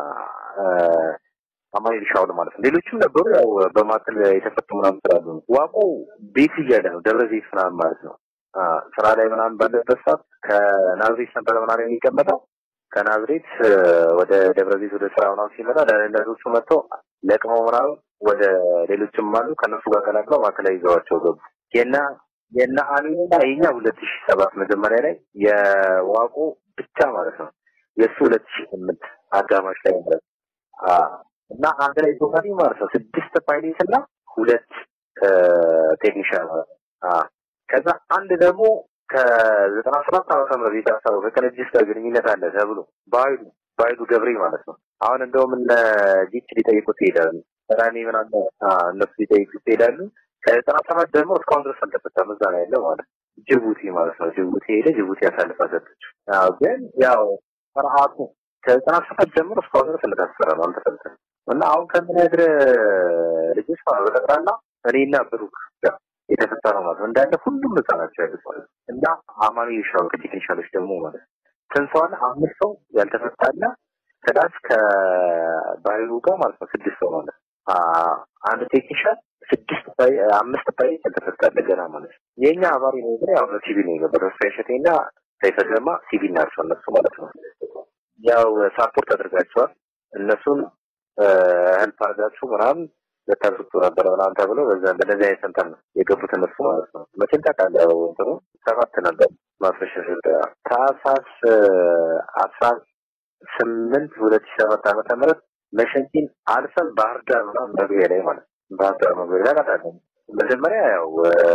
አማኑኤል ሻውል ማለት ነው። ሌሎችም ነበሩ ያው በማዕከል የተፈቱ ምናምን ስላሉ ነው። ዋቆ ቤት እያለ ነው ደብረ ዘይት ምናምን ማለት ነው። ስራ ላይ ምናምን ባለበት ሰዓት ከናዝሬት ነበረ ምናምን የሚቀመጠው ከናዝሬት ወደ ደብረ ዘይት ወደ ስራ ምናምን ሲመጣ ለነዞቹ መጥተው ለቅመው ምናምን ወደ ሌሎችም አሉ ከእነሱ ጋር ቀላቅለው ማዕከላዊ ይዘዋቸው ገቡ። የና የና አሚንና የኛ ሁለት ሺ ሰባት መጀመሪያ ላይ የዋቆ ብቻ ማለት ነው የእሱ ሁለት ሺ ስምንት አጋማሽ ላይ ማለት ነው እና አንድ ላይ ቶታሊ ማለት ነው ስድስት ፓይሌት እና ሁለት ቴክኒሽያን ማለት ነው። ከዛ አንድ ደግሞ ከዘጠና ሰባት ዓመተ ምህረት የታሰረው ከቀነጂስ ጋር ግንኙነት አለ ተብሎ በኃይሉ በኃይሉ ገብሬ ማለት ነው። አሁን እንደውም እነ ዲች ሊጠይቁት ይሄዳሉ። ራኔ ምናምን እነሱ ሊጠይቁት ይሄዳሉ። ከዘጠና ሰባት ደግሞ እስካሁን ድረስ አልተፈታም። እዛ ነው ያለው ማለት ነው። ጅቡቲ ማለት ነው። ጅቡቲ ሄደ። ጅቡቲ አሳልፋ ሰጠችው። ግን ያው ስርዓቱ ከዘጠና ሰባት ጀምሮ እስካሁን ድረስ እንደታሰረ ነው፣ አልተፈታም። እና አሁን ከምነግርህ ልጆች ማለት በጠቅላላ እኔና ብሩክ ጋር የተፈታ ነው ማለት ነው። እንዳለ ሁሉም ነፃ ናቸው ያሉት ማለት ነው። እና አማኑኤል ሻውል ከቴክኒሻሎች ደግሞ ማለት ነው ስንት ሰው አለ? አምስት ሰው ያልተፈታለ ከዳስ ከባይሉ ጋር ማለት ነው ስድስት ሰው ማለት ነው። አንድ ቴክኒሻን ስድስት አምስት ፓይለት ያልተፈታለ ገና ማለት ነው። የእኛ አባሪ ነው ግን ያው ሲቪል ነው የገባው ተስፋ እሸቴና ሰይፈ ግርማ ሲቪል ናቸው እነሱ ማለት ነው። ያው ሳፖርት አድርጋቸዋል እነሱን ህልፕ አድርጋችሁ ምናምን ልታስወጡ ነበረ ምናምን ተብሎ በዛ በነዚህ አይነት እንትን ነው የገቡት እነሱ ማለት ነው። መቼም ታውቃለህ ያው እንትኑ ሰባት ነበር ማስረሻ ታህሳስ አስራ ስምንት ሁለት ሺህ ሰባት ዓመተ ምህረት መሸንቲን አልፈን ባህር ዳር ምናምን መግቢያ ላይ ማለት ነው። ባህር ዳር መግቢያ ላይ አቃጣለን። መጀመሪያ ያው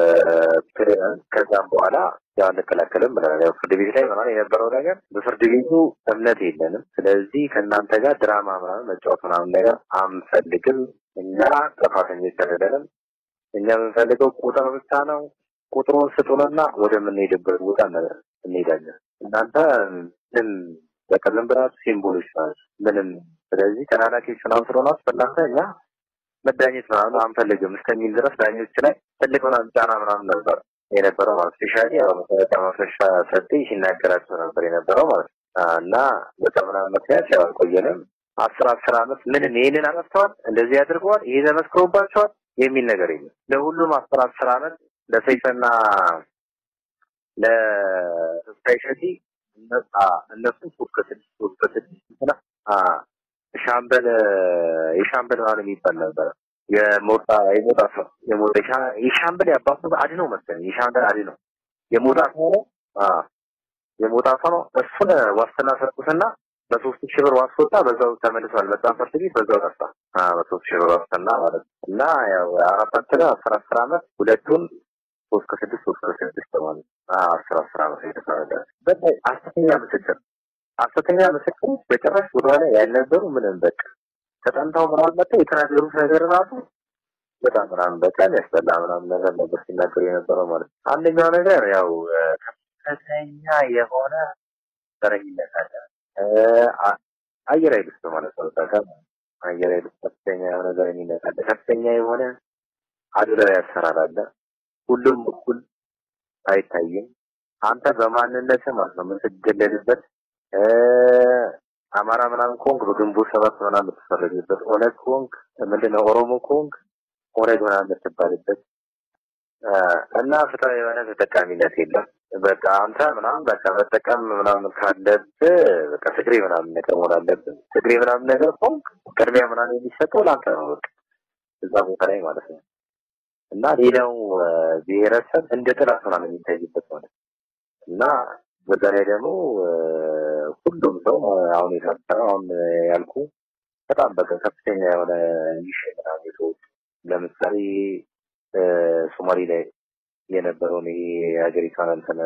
ከዛም በኋላ ያው አንከላከልም ብለናል። ያው ፍርድ ቤት ላይ ምናምን የነበረው ነገር በፍርድ ቤቱ እምነት የለንም። ስለዚህ ከእናንተ ጋር ድራማ ምናምን መጫወት ምናምን ነገር አንፈልግም። እኛ ጥፋተኞች አይደለንም። እኛ የምንፈልገው ቁጥር ብቻ ነው። ቁጥሩን ስጡንና ወደምንሄድበት ቦታ እንሄዳለን። እናንተ ምንም በቃ ዝም ብላችሁ ሲምቦሎች ናቸው። ምንም ስለዚህ ተላላኪዎች ምናምን ስለሆናችሁ በእናንተ እኛ መዳኘት ምናምን አንፈልግም እስከሚል ድረስ ዳኞች ላይ ትልቅ ምናምን ጫና ምናምን ነበር የነበረው ማለት ስፔሻሊ ያው መሰረተ ማስረሻ ሰጤ ሲናገራቸው ነበር የነበረው ማለት ነው። እና በዛ ምናምን ምክንያት ያው አልቆየንም። አስር አስር አመት ምንም ይህንን አጠፍተዋል፣ እንደዚህ አድርገዋል፣ ይሄ ተመስክሮባቸዋል የሚል ነገር የለም። ለሁሉም አስር አስር አመት ለሰይፈና ለተስፋዬ እሸቴ እነሱ ሶስት ከስድስት ሶስት ከስድስት ሻምበል የሻምበል ማለት የሚባል ነበረ የሞጣ የሞጣ ሰው የሞጣ የሻምበል ያባቱ አድ ነው መሰለኝ የሻምበል አድ ነው የሞጣ ሰው ነው የሞጣ ሰው ነው እሱን ዋስትና ሰጡትና በሶስት ሺህ ብር ዋስወጣ በዛው ተመልሷል በጣም ፍርድ ቤት በዛው ጠፋ በሶስት ሺህ ብር ዋስትና ማለት ነው እና ያው አራታችን አስር አስር አመት ሁለቱን ሶስት ከስድስት ሶስት ከስድስት ማለት አስር አስር አመት የተፈረደ በላይ አስተኛ ምስክር ሐሰተኛ ምስክሮች በጭራሽ ወደኋላ ያልነበሩ ምንም በቃ ተጠንተው ምናምን መጥተው የተናገሩት ነገር ራሱ በጣም ምናምን በጣም ያስጠላ ምናምን ነገር ነበር ሲናገሩ የነበረው ማለት ነው። አንደኛው ነገር ያው ከፍተኛ የሆነ ዘረኝነት አለ። አየር ኃይል ውስጥ ማለት ነው። በቃ አየር ኃይል ውስጥ ከፍተኛ የሆነ ዘረኝነት አለ። ከፍተኛ የሆነ አድሏዊ አሰራር አለ። ሁሉም እኩል አይታይም። አንተ በማንነት ማለት ነው የምትገለልበት አማራ ምናምን ኮንክ በግንቦት ሰባት ምናምን የምትፈረጅበት፣ ኦነግ ኮንክ ምንድነው ኦሮሞ ኮንክ ኦነግ ምናምን የምትባልበት እና ፍትሃዊ የሆነ ተጠቃሚነት የለም። በቃ አንተ ምናምን በቃ መጠቀም ምናምን ካለብህ በቃ ትግሬ ምናምን ነገር መሆን አለብህ። ትግሬ ምናምን ነገር ኮንክ ቅድሚያ ምናምን የሚሰጠው ለአንተ ነው። በቃ እዛ ቦታ ላይ ማለት ነው እና ሌላው ብሔረሰብ እንደ ጥላት ምናምን የሚታይበት ማለት እና በዛ ላይ ደግሞ ሁሉም ሰው አሁን የታሰረው አሁን ያልኩ በጣም በቃ ከፍተኛ የሆነ ሚሽ ምናምን የተወጡ ለምሳሌ ሶማሌ ላይ የነበረውን ይሄ የሀገሪቷን እንትን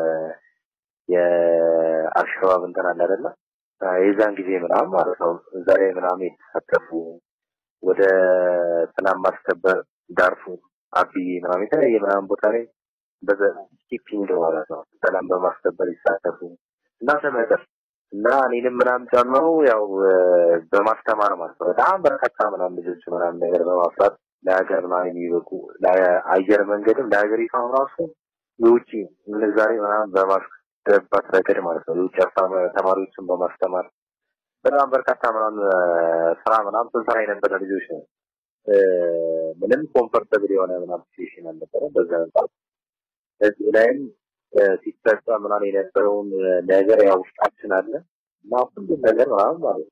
የአልሸባብ እንትን አለ አይደለ? የዛን ጊዜ ምናምን ማለት ነው እዛ ላይ ምናምን የተሳተፉ ወደ ሰላም ማስከበር ዳርፉር አብዬ ምናምን የተለያየ ምናምን ቦታ ላይ በስኪፒንግ ማለት ነው ሰላም በማስከበር ይሳተፉ እና ተመጠር እና እኔንም ምናምን ጨምሮ ያው በማስተማር ማለት ነው በጣም በርካታ ምናምን ልጆች ምናምን ነገር በማፍራት ለሀገር ምናምን የሚበቁ ለአየር መንገድም ለሀገሪቷም ራሱ የውጭ ምንዛሬ ምናምን በማስገባት ረገድ ማለት ነው የውጭ ተማሪዎችን በማስተማር በጣም በርካታ ምናምን ስራ ምናምን ስንሰራ የነበረ ልጆች ነው። ምንም ኮምፎርተብል የሆነ ምናምን ሲቹዌሽን አልነበረ በዛ አንጻር እዚህ ላይም ሲፈጸም ምናምን የነበረውን ነገር ያው ውስጣችን አለ እና ሁሉም ነገር ምናምን ማለት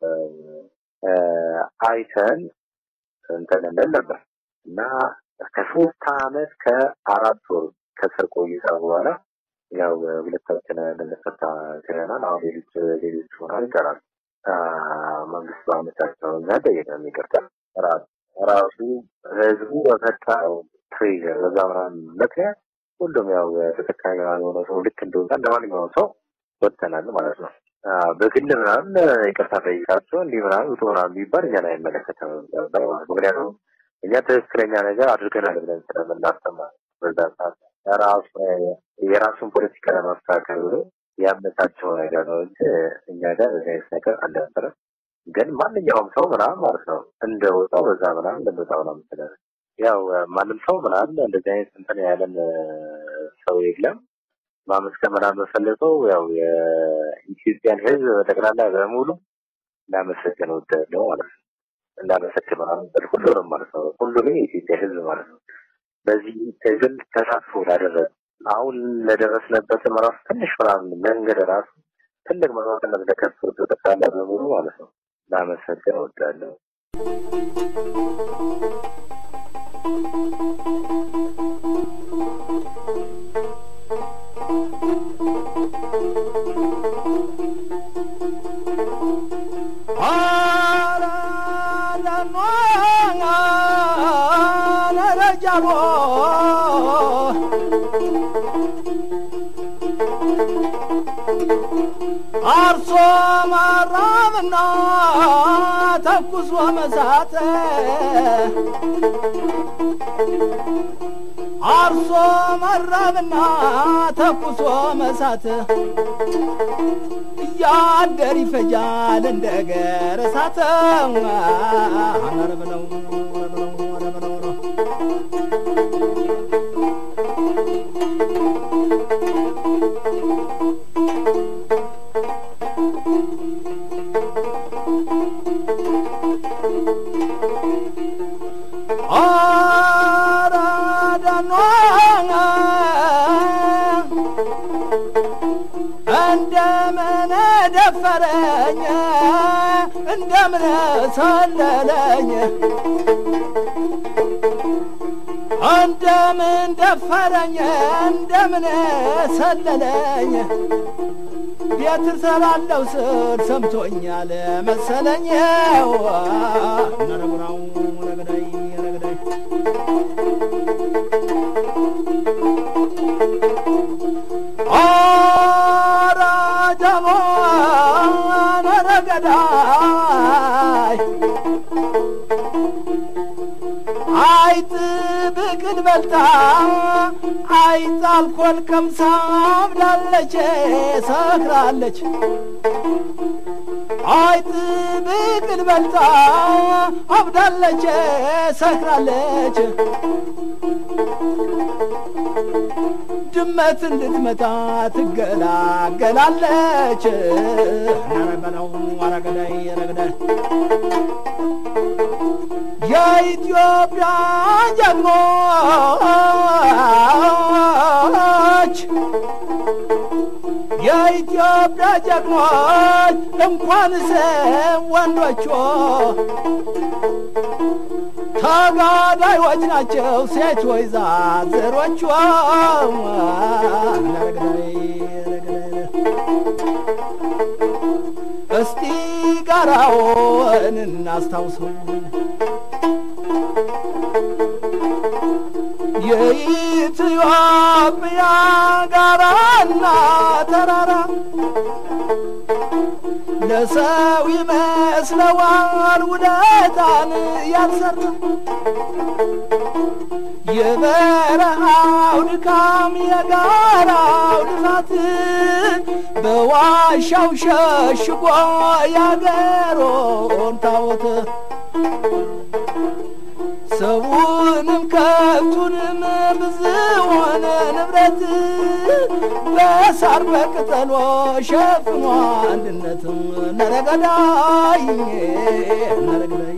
አይተን እንትን እንል ነበር እና ከሶስት አመት ከአራት ወር ከስር ቆይታ በኋላ ያው ሁለታችን ልንፈታ ችለናል። አሁን ሌሎች ሌሎች ሆናል ይቀራል። መንግስት በአመቻቸው እኛ ጠየቀን ይቅርታ ራሱ ህዝቡ በፈታው ትሬዠር በዛ ምናምን ምክንያት ሁሉም ያው ተጠቃሚ የሆነ ሰው ልክ እንደወጣ እንደ ማንኛውም ሰው ወጥተናል ማለት ነው። በግል ምናምን ይቅርታ ጠይቃቸው እንዲህ ምናምን ውጡ ምናምን የሚባል እኛን አይመለከተም ነበር። ምክንያቱም እኛ ትክክለኛ ነገር አድርገናል ብለን ስለምናስብ በዛ ሰዓት ራሱ የራሱን ፖለቲካ ለማስተካከል ብሎ ያመቻቸው ነገር ነው እንጂ እኛ ጋር በዚህ አይነት ነገር አልነበረም። ግን ማንኛውም ሰው ምናምን ማለት ነው እንደወጣው በዛ ምናምን እንደወጣው ነው ምትለን ያው ማንም ሰው ምናምን እንደዚህ አይነት እንትን ያለን ሰው የለም። ማመስገን ምናምን የምፈልገው ያው የኢትዮጵያን ሕዝብ በጠቅላላ በሙሉ እንዳመሰግን እወዳለሁ ማለት ነው። እንዳመሰግን ምናምን ብል ሁሉንም ማለት ነው። ሁሉንም የኢትዮጵያ ሕዝብ ማለት ነው። በዚህ ትግል ተሳትፎ ላደረጉ አሁን ለደረስንበትም ራሱ ትንሽ ምናምን መንገድ ራሱ ትልቅ መስዋዕትነት ለከፈሉ ጠቅላላ በሙሉ ማለት ነው ላመሰግን እወዳለሁ። አርሶ ማራብና ተኩሶ መሳት አርሶ መራብና ተኩሶ መሳት እያደር ይፈጃል እንደ ገር እሳት ኧረ በለው ኧረ በለው ኧረ በለው ነው እንደምን ደፈረኝ እንደምን ሰለለኝ እንደምን ደፈረኝ እንደምን ሰለለኝ ቤት እሰራለሁ ስል ሰምቶኛል መሰለኝ ነረጉራው ረግዳይ ረግዳይ ኧረ ጀቦን ረገዳይ አይጥ ብቅል በልታ አይጥ አልኮል ቀምሳ አብዳለች ሰክራለች አይጥ ብቅል በልታ አብዳለች ሰክራለች ድመት እንድትመታ ትገላገላለች ነረበለው አረገዳይ ረገዳይ የኢትዮጵያ ጀግኖች የኢትዮጵያ ጀግኖች እንኳንስ ወንዶቹ ተጋዳዮች ናቸው ሴቶች ዛዝሮቹ ረግዳይ ረግዳይ እስቲ ጋራውን እናስታውሰው የኢትዮጵያ ጋራና ተራራ ለሰው ይመስለዋል ውለታን ያልሰራ የበረሃው ድካም የጋራው ልፋት በዋሻው ሸሽጎ ያገሮን ታቦት ሰውንም ከብቱንም ብዙውን ንብረት በሳር በቅጠሎ ሸፍኖ አንድነትም ነረገዳይ ነረገዳይ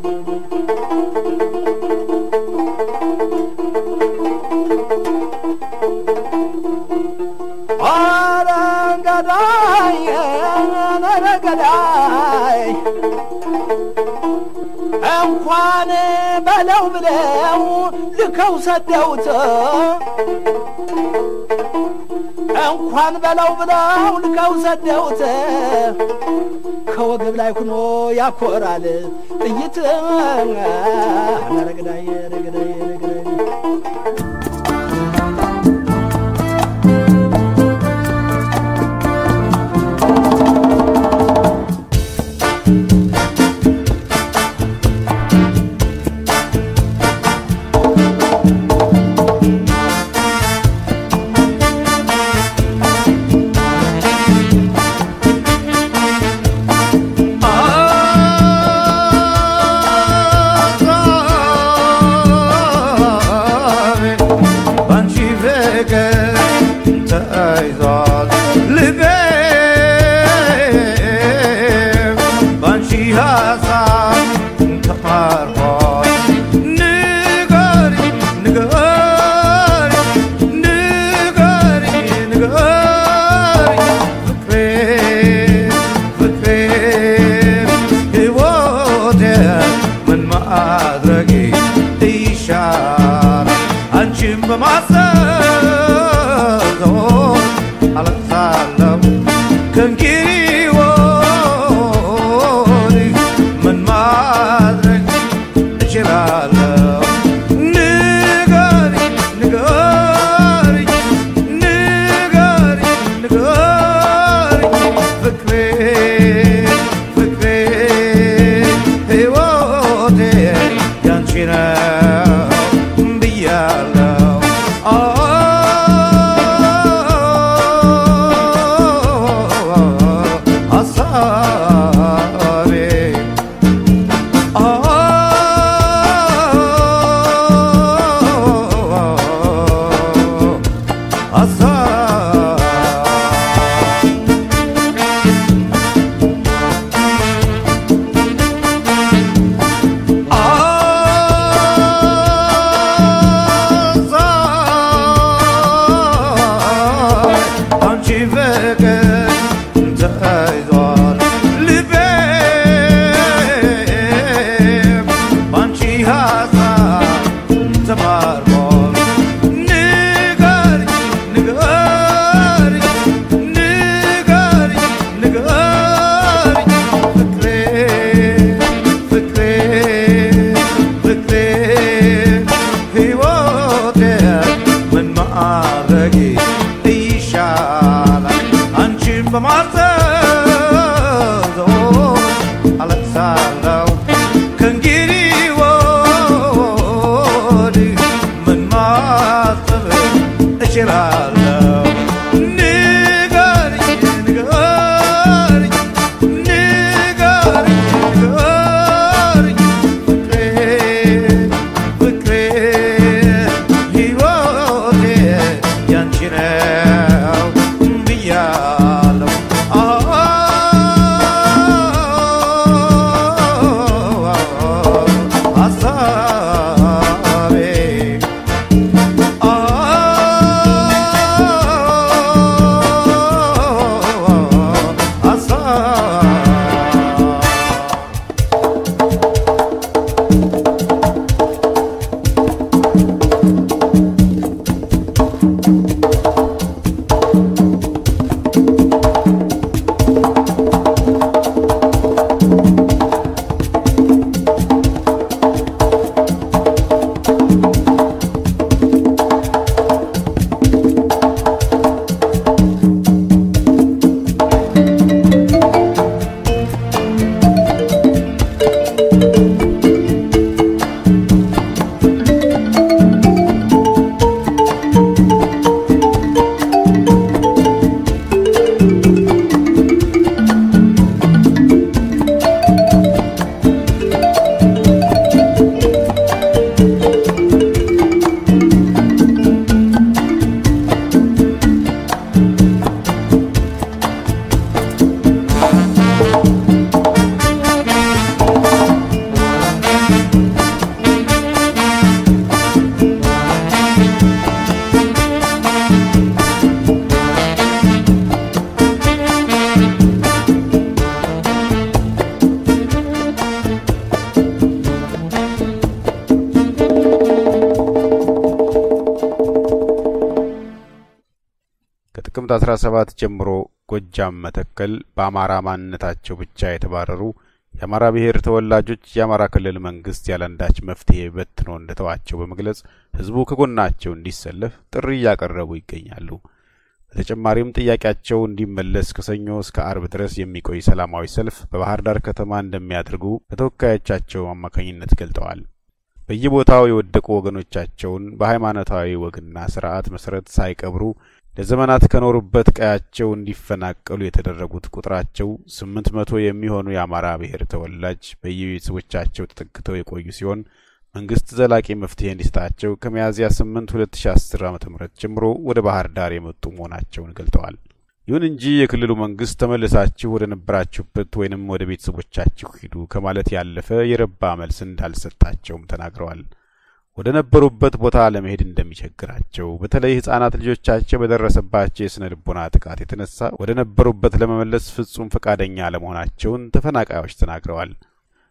አረንገዳይ ነረገዳይ እንኳን በለው ብለው ልከው ሰደውት እንኳን በለው ብለው ልከው ሰደውት ከወገብ ላይ ሁኖ ያኮራል ጥይት ረግዳይ ረግዳይ ረግዳይ Ah ማድረጌ ይሻላል አንቺን በማሰብ አለቅሳለሁ ከእንግዲህ ወዲህ ምን ማድረግ እችላለሁ ንገሪኝ ንገሪኝ ንገሪኝ ንገሪኝ ፍቅሬ ፍቅሬ ሕይወቴ ያንቺ ነው ብያለሁ ሀሳቤ አንቺ ፍቅር ተይዟል ልቤ ባንቺ ሀሳብ ተማርኳል ንገሪኝ ንገሪኝ ንገሪኝ ንገሪኝ ፍቅሬ ፍቅሬ ፍቅሬ ሕይወቴ ምን ማድረጌ ይሻላል አንቺን በማዘዝ አለቅሳለሁ ከእንግዲህ ወዲህ ምን ማሰብ እችላለሁ ንገሪኝ ንገሪኝ ንገሪኝ ንገሪኝ ፍቅሬ ፍቅሬ ሕይወቴ ያንቺ ነው ብያለሁ ሀሳቤ ከጥቅምት 17 ጀምሮ ጎጃም መተከል በአማራ ማንነታቸው ብቻ የተባረሩ የአማራ ብሔር ተወላጆች የአማራ ክልል መንግስት ያለንዳች መፍትሄ በትኖ እንደተዋቸው በመግለጽ ህዝቡ ከጎናቸው እንዲሰለፍ ጥሪ እያቀረቡ ይገኛሉ። በተጨማሪም ጥያቄያቸው እንዲመለስ ከሰኞ እስከ አርብ ድረስ የሚቆይ ሰላማዊ ሰልፍ በባህር ዳር ከተማ እንደሚያደርጉ በተወካዮቻቸው አማካኝነት ገልጠዋል። በየቦታው የወደቁ ወገኖቻቸውን በሃይማኖታዊ ወግና ስርዓት መሰረት ሳይቀብሩ ለዘመናት ከኖሩበት ቀያቸው እንዲፈናቀሉ የተደረጉት ቁጥራቸው ስምንት መቶ የሚሆኑ የአማራ ብሔር ተወላጅ በየቤተሰቦቻቸው ተጠግተው የቆዩ ሲሆን መንግስት ዘላቂ መፍትሄ እንዲሰጣቸው ከሚያዝያ ስምንት ሁለት ሺ አስር ዓመተ ምህረት ጀምሮ ወደ ባህር ዳር የመጡ መሆናቸውን ገልጠዋል። ይሁን እንጂ የክልሉ መንግስት ተመልሳችሁ ወደ ነበራችሁበት ወይንም ወደ ቤተሰቦቻችሁ ሂዱ ከማለት ያለፈ የረባ መልስ እንዳልሰጣቸውም ተናግረዋል። ወደ ነበሩበት ቦታ ለመሄድ እንደሚቸግራቸው በተለይ ህጻናት ልጆቻቸው በደረሰባቸው የስነ ልቦና ጥቃት የተነሳ ወደ ነበሩበት ለመመለስ ፍጹም ፈቃደኛ አለመሆናቸውን ተፈናቃዮች ተናግረዋል።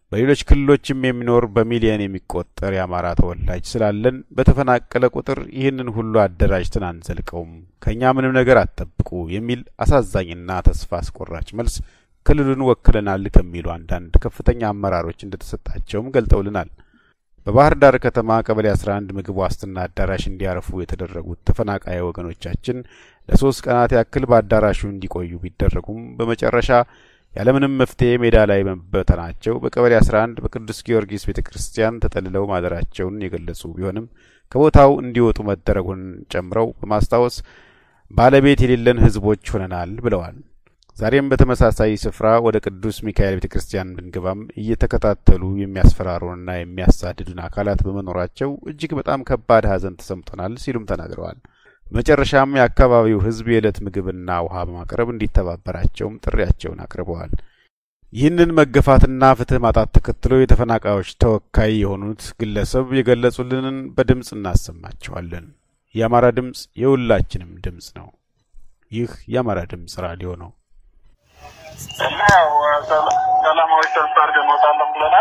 በሌሎች ክልሎችም የሚኖር በሚሊየን የሚቆጠር የአማራ ተወላጅ ስላለን በተፈናቀለ ቁጥር ይህንን ሁሉ አደራጅተን አንዘልቀውም፣ ከእኛ ምንም ነገር አትጠብቁ የሚል አሳዛኝና ተስፋ አስቆራጭ መልስ ክልሉን ወክለናል ከሚሉ አንዳንድ ከፍተኛ አመራሮች እንደተሰጣቸውም ገልጠውልናል። በባህር ዳር ከተማ ቀበሌ 11 ምግብ ዋስትና አዳራሽ እንዲያርፉ የተደረጉት ተፈናቃይ ወገኖቻችን ለሶስት ቀናት ያክል በአዳራሹ እንዲቆዩ ቢደረጉም በመጨረሻ ያለምንም መፍትሄ ሜዳ ላይ መበተናቸው በቀበሌ 11 በቅዱስ ጊዮርጊስ ቤተ ክርስቲያን ተጠልለው ማደራቸውን የገለጹ ቢሆንም ከቦታው እንዲወጡ መደረጉን ጨምረው በማስታወስ ባለቤት የሌለን ሕዝቦች ሆነናል ብለዋል። ዛሬም በተመሳሳይ ስፍራ ወደ ቅዱስ ሚካኤል ቤተ ክርስቲያን ብንገባም እየተከታተሉ የሚያስፈራሩንና የሚያሳድዱን አካላት በመኖራቸው እጅግ በጣም ከባድ ሐዘን ተሰምቶናል ሲሉም ተናግረዋል። በመጨረሻም የአካባቢው ሕዝብ የዕለት ምግብና ውሃ በማቅረብ እንዲተባበራቸውም ጥሪያቸውን አቅርበዋል። ይህንን መገፋትና ፍትህ ማጣት ተከትሎ የተፈናቃዮች ተወካይ የሆኑት ግለሰብ የገለጹልንን በድምፅ እናሰማቸዋለን። የአማራ ድምፅ የሁላችንም ድምፅ ነው። ይህ የአማራ ድምፅ ራዲዮ ነው። እና ያው ሰላማዊ ሰልፍ አድርገን እንወጣለን ብለናል።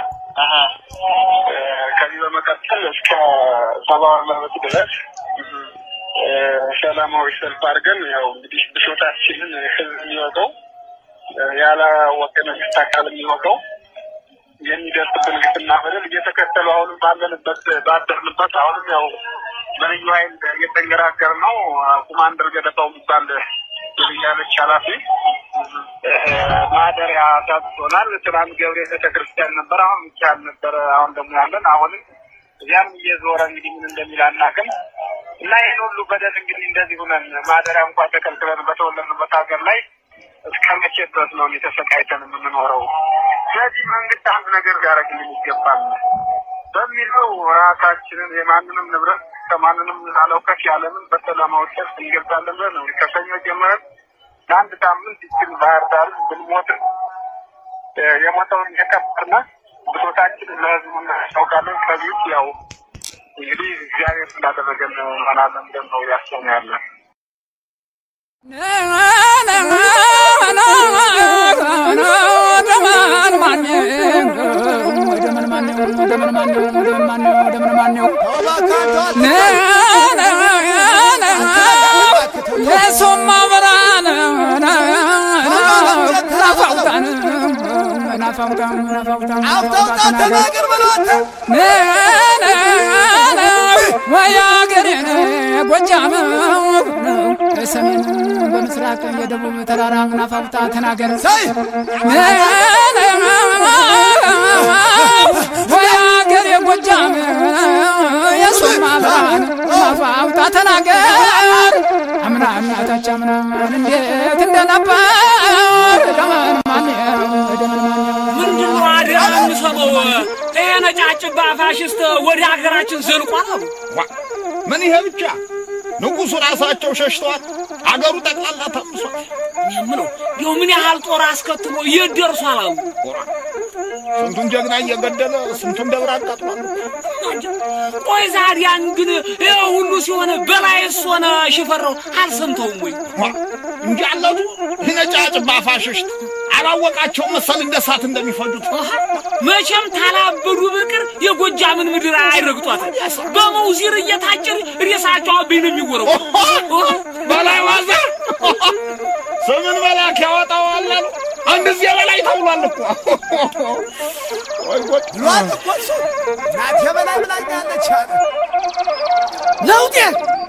ከዚህ በመቀጠል እስከ ሰብአዊ መብት ድረስ ሰላማዊ ሰልፍ አድርገን ያው እንግዲህ ብሶታችንን ህዝብ የሚወቀው ያላወቀ መንግስት አካል የሚወቀው የሚደርስብን ግፍና በደል እየተከተሉ አሁንም ባለንበት ባደርንበት አሁንም ያው በልዩ ኃይል እየተንገራገር ነው። ኮማንደር ገደባው የሚባል ያለች ኃላፊ ማደሪያ ታጥቶናል። ትናንት ገብርኤል ቤተክርስቲያን ነበር፣ አሁን ሚካኤል ነበረ። አሁን ደግሞ ያለን አሁንም እዚያም እየዞረ እንግዲህ ምን እንደሚል አናውቅም። እና ይህን ሁሉ በደል እንግዲህ እንደዚህ ሁነን ማደሪያ እንኳን ተከልክለን በተወለድንበት ሀገር ላይ እስከ መቼ ድረስ ነው ተሰቃይተን የምንኖረው? ስለዚህ መንግስት አንድ ነገር ሊያደርግልን ይገባል በሚለው ራሳችንን የማንንም ንብረት ከማንንም አለውከት ያለምን በሰላማዊ ሰልፍ እንገልጻለን ብለን ነው ከሰኞ ጀምረን ለአንድ ሳምንት ይችን ባህር ዳር ብንሞትም የሞተውን እየቀበርን ብሶታችንን ለህዝቡ እናስታውቃለን። ከዚህ ውጭ ያው እንግዲህ እግዚአብሔር እንዳደረገን እንሆናለን ብለን ነው ያሰብነው ያለን። የሶማ ብርሃን ናፋውታን ናፋውታን ናፋውታን ተናገር በሏት ወያ ገሬን ጎጃም ሰሜን በምስራቅ የደቡብ ተራራ ናፋውታ ተናገር ወያ ገሬ ጎጃም የሱማ ብርሃን ናፋውታ ተናገር አምና እናታች አምና እንዴት እንደነበር ደመን ማን ደመን ማን ምንድን ነው አደራ የምሰማው? ይሄ ነጫጭባ ፋሽስት ወደ ሀገራችን ዘልቋል አሉ። ምን ይሄ ብቻ ንጉሱ ራሳቸው ሸሽተዋል። አገሩ ጠቅላላ ተምሷል። እኔ የምለው ይኸው ምን ያህል ጦር አስከትሎ የት ደርሷል አሉ። ስንቱን ጀግና እየገደለ ስንቱን ደብር አቃጥሏል። ቆይ ዛዲያን ግን ይሄ ሁሉ ሲሆን በላይስ ሆነ ሽፈራው አልሰምተውም ወይ? እንጂ አለቱ ነጫጭባ ፋሽስት አላወቃቸው መሰል እንደ እሳት እንደሚፈጁት መቼም ታላበዱ በቅር የጎጃምን ምድር አይረግጧትም። በመውዚር እየታጨር ሬሳቸው አብኝ ነው የሚወረው። በላይ ዋዛ ስምን መላክ ያወጣዋል አሉ። አንድ ጊዜ በላይ ተብሏል እኮ ወይ ጉድ! ብሏል እኮ እሱ እናቴ በላይ ብላኛለች አለ ለውጤ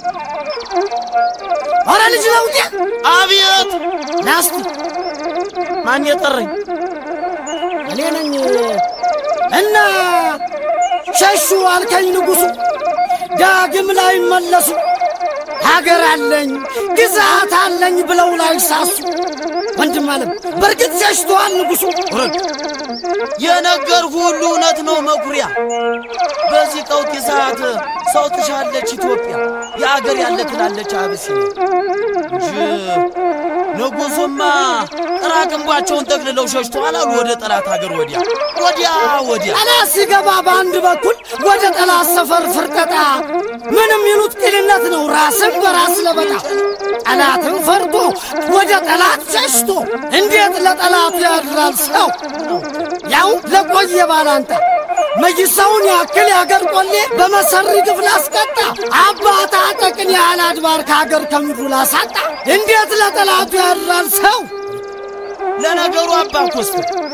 ኧረ ልጅ ለውጤ አቤት ናስቲ ማን የጠረኝ እኔ ነኝ እና ሸሹ አልከኝ ንጉሡ ዳግም ላይ መለሱ ሀገር አለኝ ግዛት አለኝ ብለው ላይ ሳሱ ወንድም አለም በእርግጥ ሸሽተዋል ንጉሡ ውረድ የነገር ሁሉ እውነት ነው መኩሪያ። በዚህ ቀውጢ ሰዓት ሰው ትሻለች ኢትዮጵያ፣ የአገር ያለ ትላለች አብሲኒያ እንጂ ንጉሡማ ጥራቅንባቸውን ጠቅልለው ሸሽተዋል አሉ ወደ ጠላት ሀገር ወዲያ ወዲያ ወዲያ። ጠላት ሲገባ በአንድ በኩል ወደ ጠላት ሰፈር ፍርጠጣ ምንም ይሉት ቅንነት ነው ራስን በራስ ለበጣ ጠላትን ፈርቶ ወደ ጠላት ሸሽቶ እንዴት ለጠላቱ ያድራል ሰው ያው ለቆየ ባላንጣ መይሳውን ያክል ያገር ቆሌ በመሰሪ ግፍ ላስቀጣ አባት አጠቅን ያህል አድባር ከሀገር ከምድሩ ላሳጣ እንዴት ለጠላቱ ያድራል ሰው ለነገሩ አባ ኮስት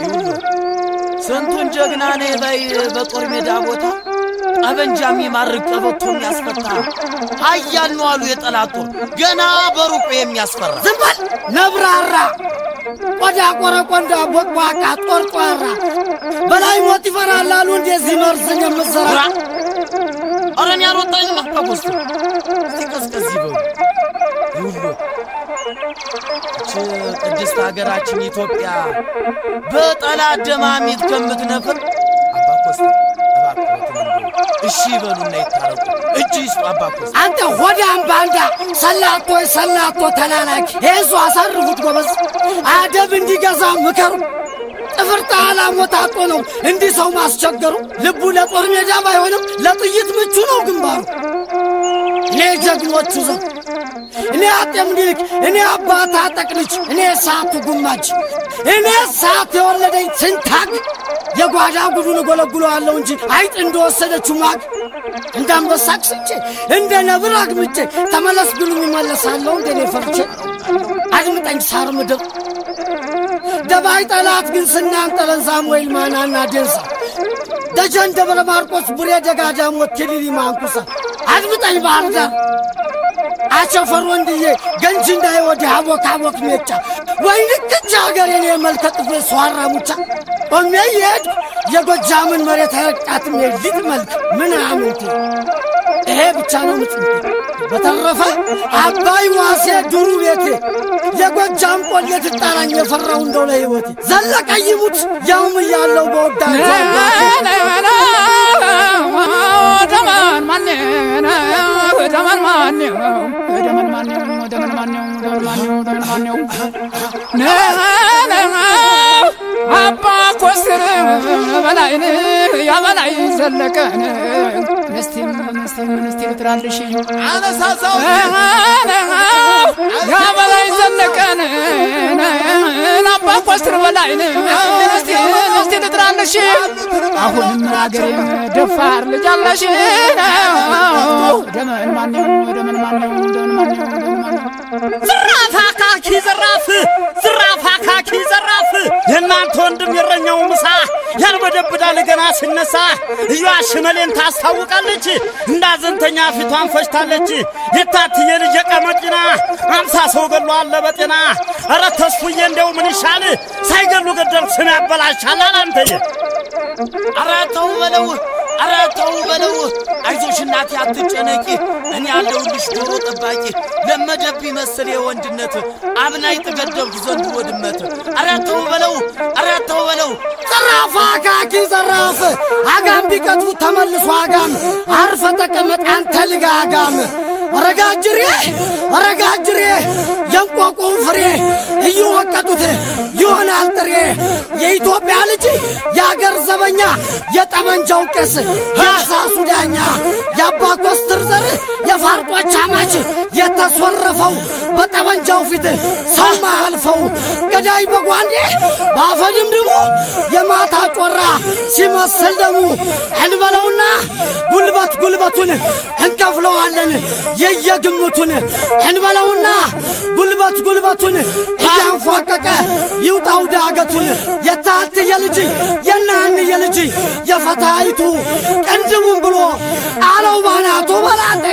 ስንቱን ጀግና ነህ በይ በጦር ሜዳ ቦታ ጠበንጃ የሚማርክ ቀበቶ የሚያስፈታ ኃያል ነው አሉ የጠላት ጦር ገና በሩቁ የሚያስፈራ ዝም በል ነብራራ ቆዳ ቆረቆንዳ ቦቅቧቃ ጦርጧራ በላይ ሞት ይፈራል አሉ እንደዚህ መርዝን የምትዘራ ኧረ እኔ አልወጣኝም አባ ኮስት እስቲ ቀዝቀዝ ይበሉ ይሁሉ እች ቅድስት ሀገራችን ኢትዮጵያ በጠላት ደማሚት ከምትነፍር አባ ኮስት እባክዎትን እንደው እሺ ይበሉና ይታረቁ እጅ ይስጡ አባ ኮስት አንተ ሆዳም ባንዳ ሰላቶ ሰላቶ ተላላኪ ይዙ አሳርፉት ጎበዝ አደብ እንዲገዛ ምከሩ ጥፍር ጣላ ሞታጦ ነው እንዲህ ሰው ማስቸገሩ ልቡ ለጦር ሜዳ ባይሆንም ለጥይት ምቹ ነው ግንባሩ እኔ ጀግኖቹ ዘው እኔ አጤ ምኒልክ እኔ አባት አጠቅልች እኔ ሰዓቱ ጉማጅ እኔ ሰዓት የወለደኝ ስንታግ የጓዳ ጉዱን እጎለጉለዋለሁ እንጂ አይጥ እንደወሰደችው ማግ እንደ አንበሳ ቅስቼ እንደ ነብር አግምቼ ተመለስ ብሉኝ እመለሳለሁ እንደኔ ፈርቼ አድምጠኝ ሳር ምድር ደባይ ጠላት ግን ስናንጠለን ሳሙኤል ማናና ዴንሳ ደጀን ደብረ ማርቆስ ቡሬ ደጋዳሞት ኪሊሊ ማንኩሳ አድምጠኝ ባህር ዳር አቸፈር ወንድዬ ገንጂ እንዳይወድህ አቦክ አቦክ ሜጫ ወይ ልክች ሀገሬን የመልከ ጥፌ ሷራ ሙቻ ቆሜ የሄድ የጎጃምን መሬት አይረቃትም የሊጥ መልክ ምን አምንቴ ይሄ ብቻ ነው ምጽንቴ በተረፈ አባይ ዋሴ ዱሩ ቤቴ የጎጃም ቆሌ ትጣራኝ የፈራው እንደው ለሕይወቴ ዘለቀ ይሙት ያውም እያለው በወዳጅ ደመን ማን ደመን ማን ደመን ማን ደመን ማን ደመን ማን ደመን ማን አባ ኮስትር በላይን ያበላይ ዘለቀን ምስቲም ምስቲም ምስቲም ትራልሽ አነሳሳው ያበላይ ዘለቀን አባ ኮስትር በላይን ምስቲ ምስቲ ልጥራልሽ አሁንም አገሬም ደፋር ልጅ አለሽ ደመን ማነው ደመን ማነው ደመን ማነው ደመን ማነው ዝራፍ አካኪ ዘራፍ ዝራፍ አካኪ ዘራፍ የእናንተ ወንድም የረኛው ምሳ ያልበደብዳል ገና ሲነሳ እዩዋ ሽመሌን ታስታውቃለች እንዳዘንተኛ ፊቷን ፈጅታለች የታትዬ ልጅ የቀመቂና አምሳ ሰው ገሎ አለ በጤና ኧረ ተስፉዬ እንደው ምን ይሻል ሳይገሉ ገደል ስም ያበላሻል አላንተዬ ኧረ ተው በለው ኧረ ተው በለው አይዞሽ እናቴ አትጨነቂ እኔ ያለሁልሽ ዶሮ ጠባቂ ለመደብኝ መሰል የወንድነት አብናይ ጥገደብኩ ዘንድሮ ድመት ኧረ ተው በለው ኧረ ተው በለው ዘራፍ አካኪ ዘራፍ አጋም ቢቀጥፉ ተመልሶ አጋም አርፈ ተቀመጥ አንተ ልጋ አጋም ረጋጅሬ ረጋጅሬ የንቆቁን ፍሬ እየወቀጡት ይሆናል ጥሬ የኢትዮጵያ ልጅ የአገር ዘበኛ የጠመንጃው ቄስ የአሳሱ ዳኛ የአባ ኮስትር ዘር የፋርጦች አማች የተሶረፈው በጠመንጃው ፊት ሰው ማያልፈው ገዳይ በጓንዴ በአፈድምድሙ የማታ ጮራ ሲመስል ደሙ እንበለውና ጉልበት ጉልበቱን እንከፍለዋለን የየግምቱን እንበለውና ጉልበት ጉልበቱን እያንፏቀቀ ይውጣው ዳገቱን የታትየ ልጅ የናንየ ልጅ የፈታይቱ ቅንድቡን ብሎ አለው ባናቱ በላንተ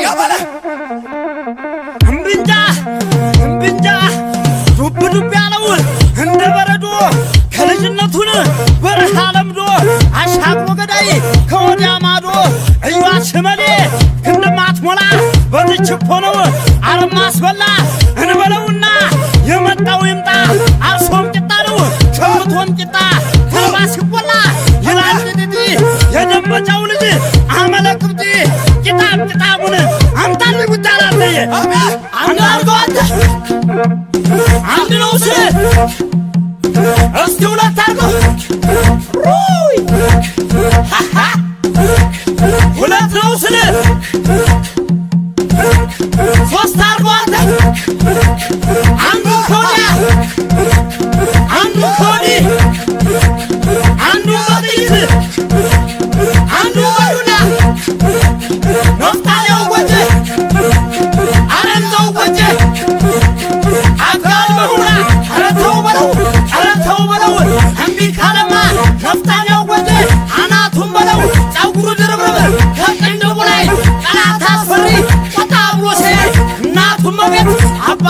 እምብንጃ እምብንጃ ዱብ ዱብ ያለው እንደ በረዶ ከልጅነቱን በረሃ ለምዶ አሻግሮ ገዳይ ከወዲያ ማዶ እዩዋ ሽመሌ ክንድማት ሞላ በትችኮ ነው አረማ አስበላ እንበለውና የመጣው ይምጣ አርሶም ቂጣ ነው ሸምቶም ቂጣ ተርባ ሲቆላ ይላል ጥጢጢ የደንበጫው ልጅ አመለ ቅብጢ ቂጣም ቂጣሙን አምጣል ጉዳላለየ አንድ አርገው አንተ አንድ ነው ስል እስቲ ሁለት አርገው ሩይ ሁለት ነው ስል ሶስት አርገው አንተ አንዱ ከወዲያ አንዱ ከወዲህ አንዱ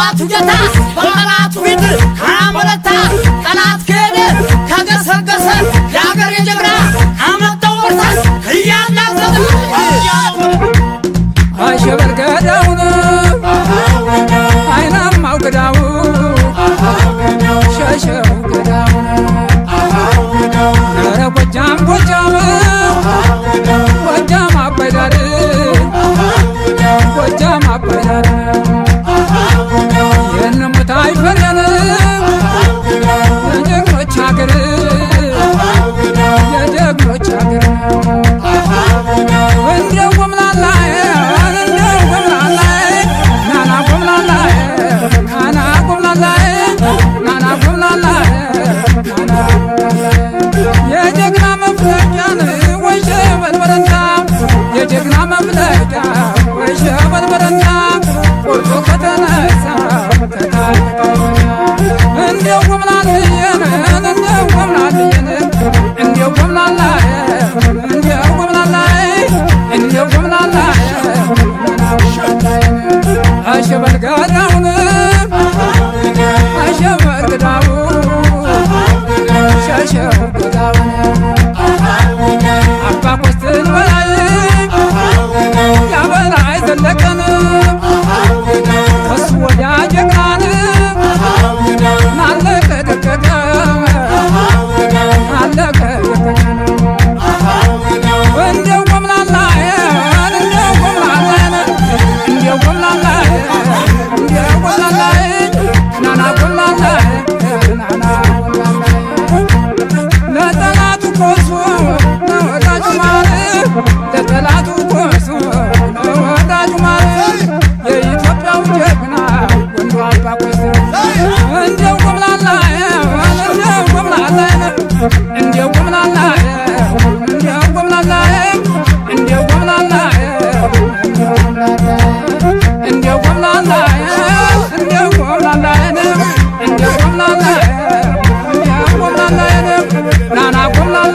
የአባቱ ጌታ በጠላቱ ፊት ካመረታ ጠላት ከሄደ ከገሰገሰ የአገር የጀግና አመጣው ወርሳስ እያናዘዘ አሸበር ገዳውን አይናማው ገዳው ሸሸው ገዳውን ኧረ ጎጃም ጎጃም ጎጃም አባይ ዳር ጎጃም አባይ ዳር የንሙት አይፈረን የጀግኖች ሀገር የጀግኖች ሀገር እንደው ጎምላላ እንደው ጎምላላ ናና ጎምላላ ናና ጎምላላ ናና ጎምላላ የጀግና መፍለቂያን ወሸ በልበረንታ የጀግና መፍለቂያ ወሸ በልበረንታ ቁርጡ ከተነሳ እንደው ጎምላልየን እንደው ጎምላልየን እንደው ጎምላላ እንደው ጎምላላ እንደው ጎምላላ አሸበር ገዳውን አሸበር ገዳው ሸሸው ገዳውን አባ ኮስትን በላይ ያበላይ ዘለቀን ከሱ ወዲያ ጀግናን ናለቀ ደቀቀ ናለቀ ደቀቀ እንደው ጎምላላ እንደው ጎምላላ እንደው ጎምላላ እንደው ጎምላላ ናና ጎምላላ ናና ለጠላቱ ኮሶ ለወዳጁ ማር ለጠላቱ ኮሶ ለወዳጁ ማር የኢትዮጵያው ጀግና ወንዱ አባ ኮሶ እንደው ጎምላላ እንደው ጎምላላ እንደው ጎምላላ እንደው ጎምላላ እንደው ጎምላላ እንደው ጎምላላ እንደው ጎምላላ እንደው ጎምላላ እንደው ጎምላላ ናና ጎምላላ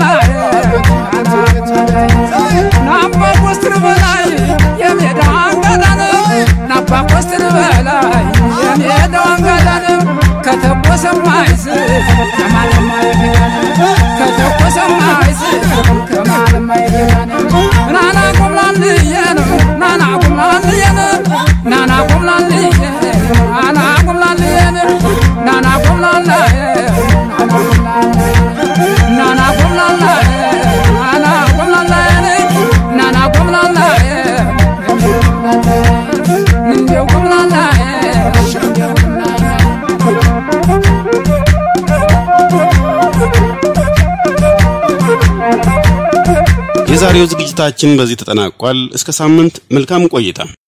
ናባ ኮስትር በላይ የሜዳው አንጋዳን ናባ ኮስትር በላይ የሜዳው አንጋዳን ከተኮሰም አይስት ከማንም አይገዳን ከተኮሰም አይስት ከማንም አይገዳን ናና ጎምላልየን ናና ጎምላልየን ናና ጎምላልየን ናና ጎምላልየን ናና ጎምላልየን ናና ጎምላልየን ናና ጎምላልየን ናና ጎምላልየን እንደው ጎምላልየን እንደው የዛሬው ዝግጅታችን በዚህ ተጠናቋል። እስከ ሳምንት መልካም ቆይታ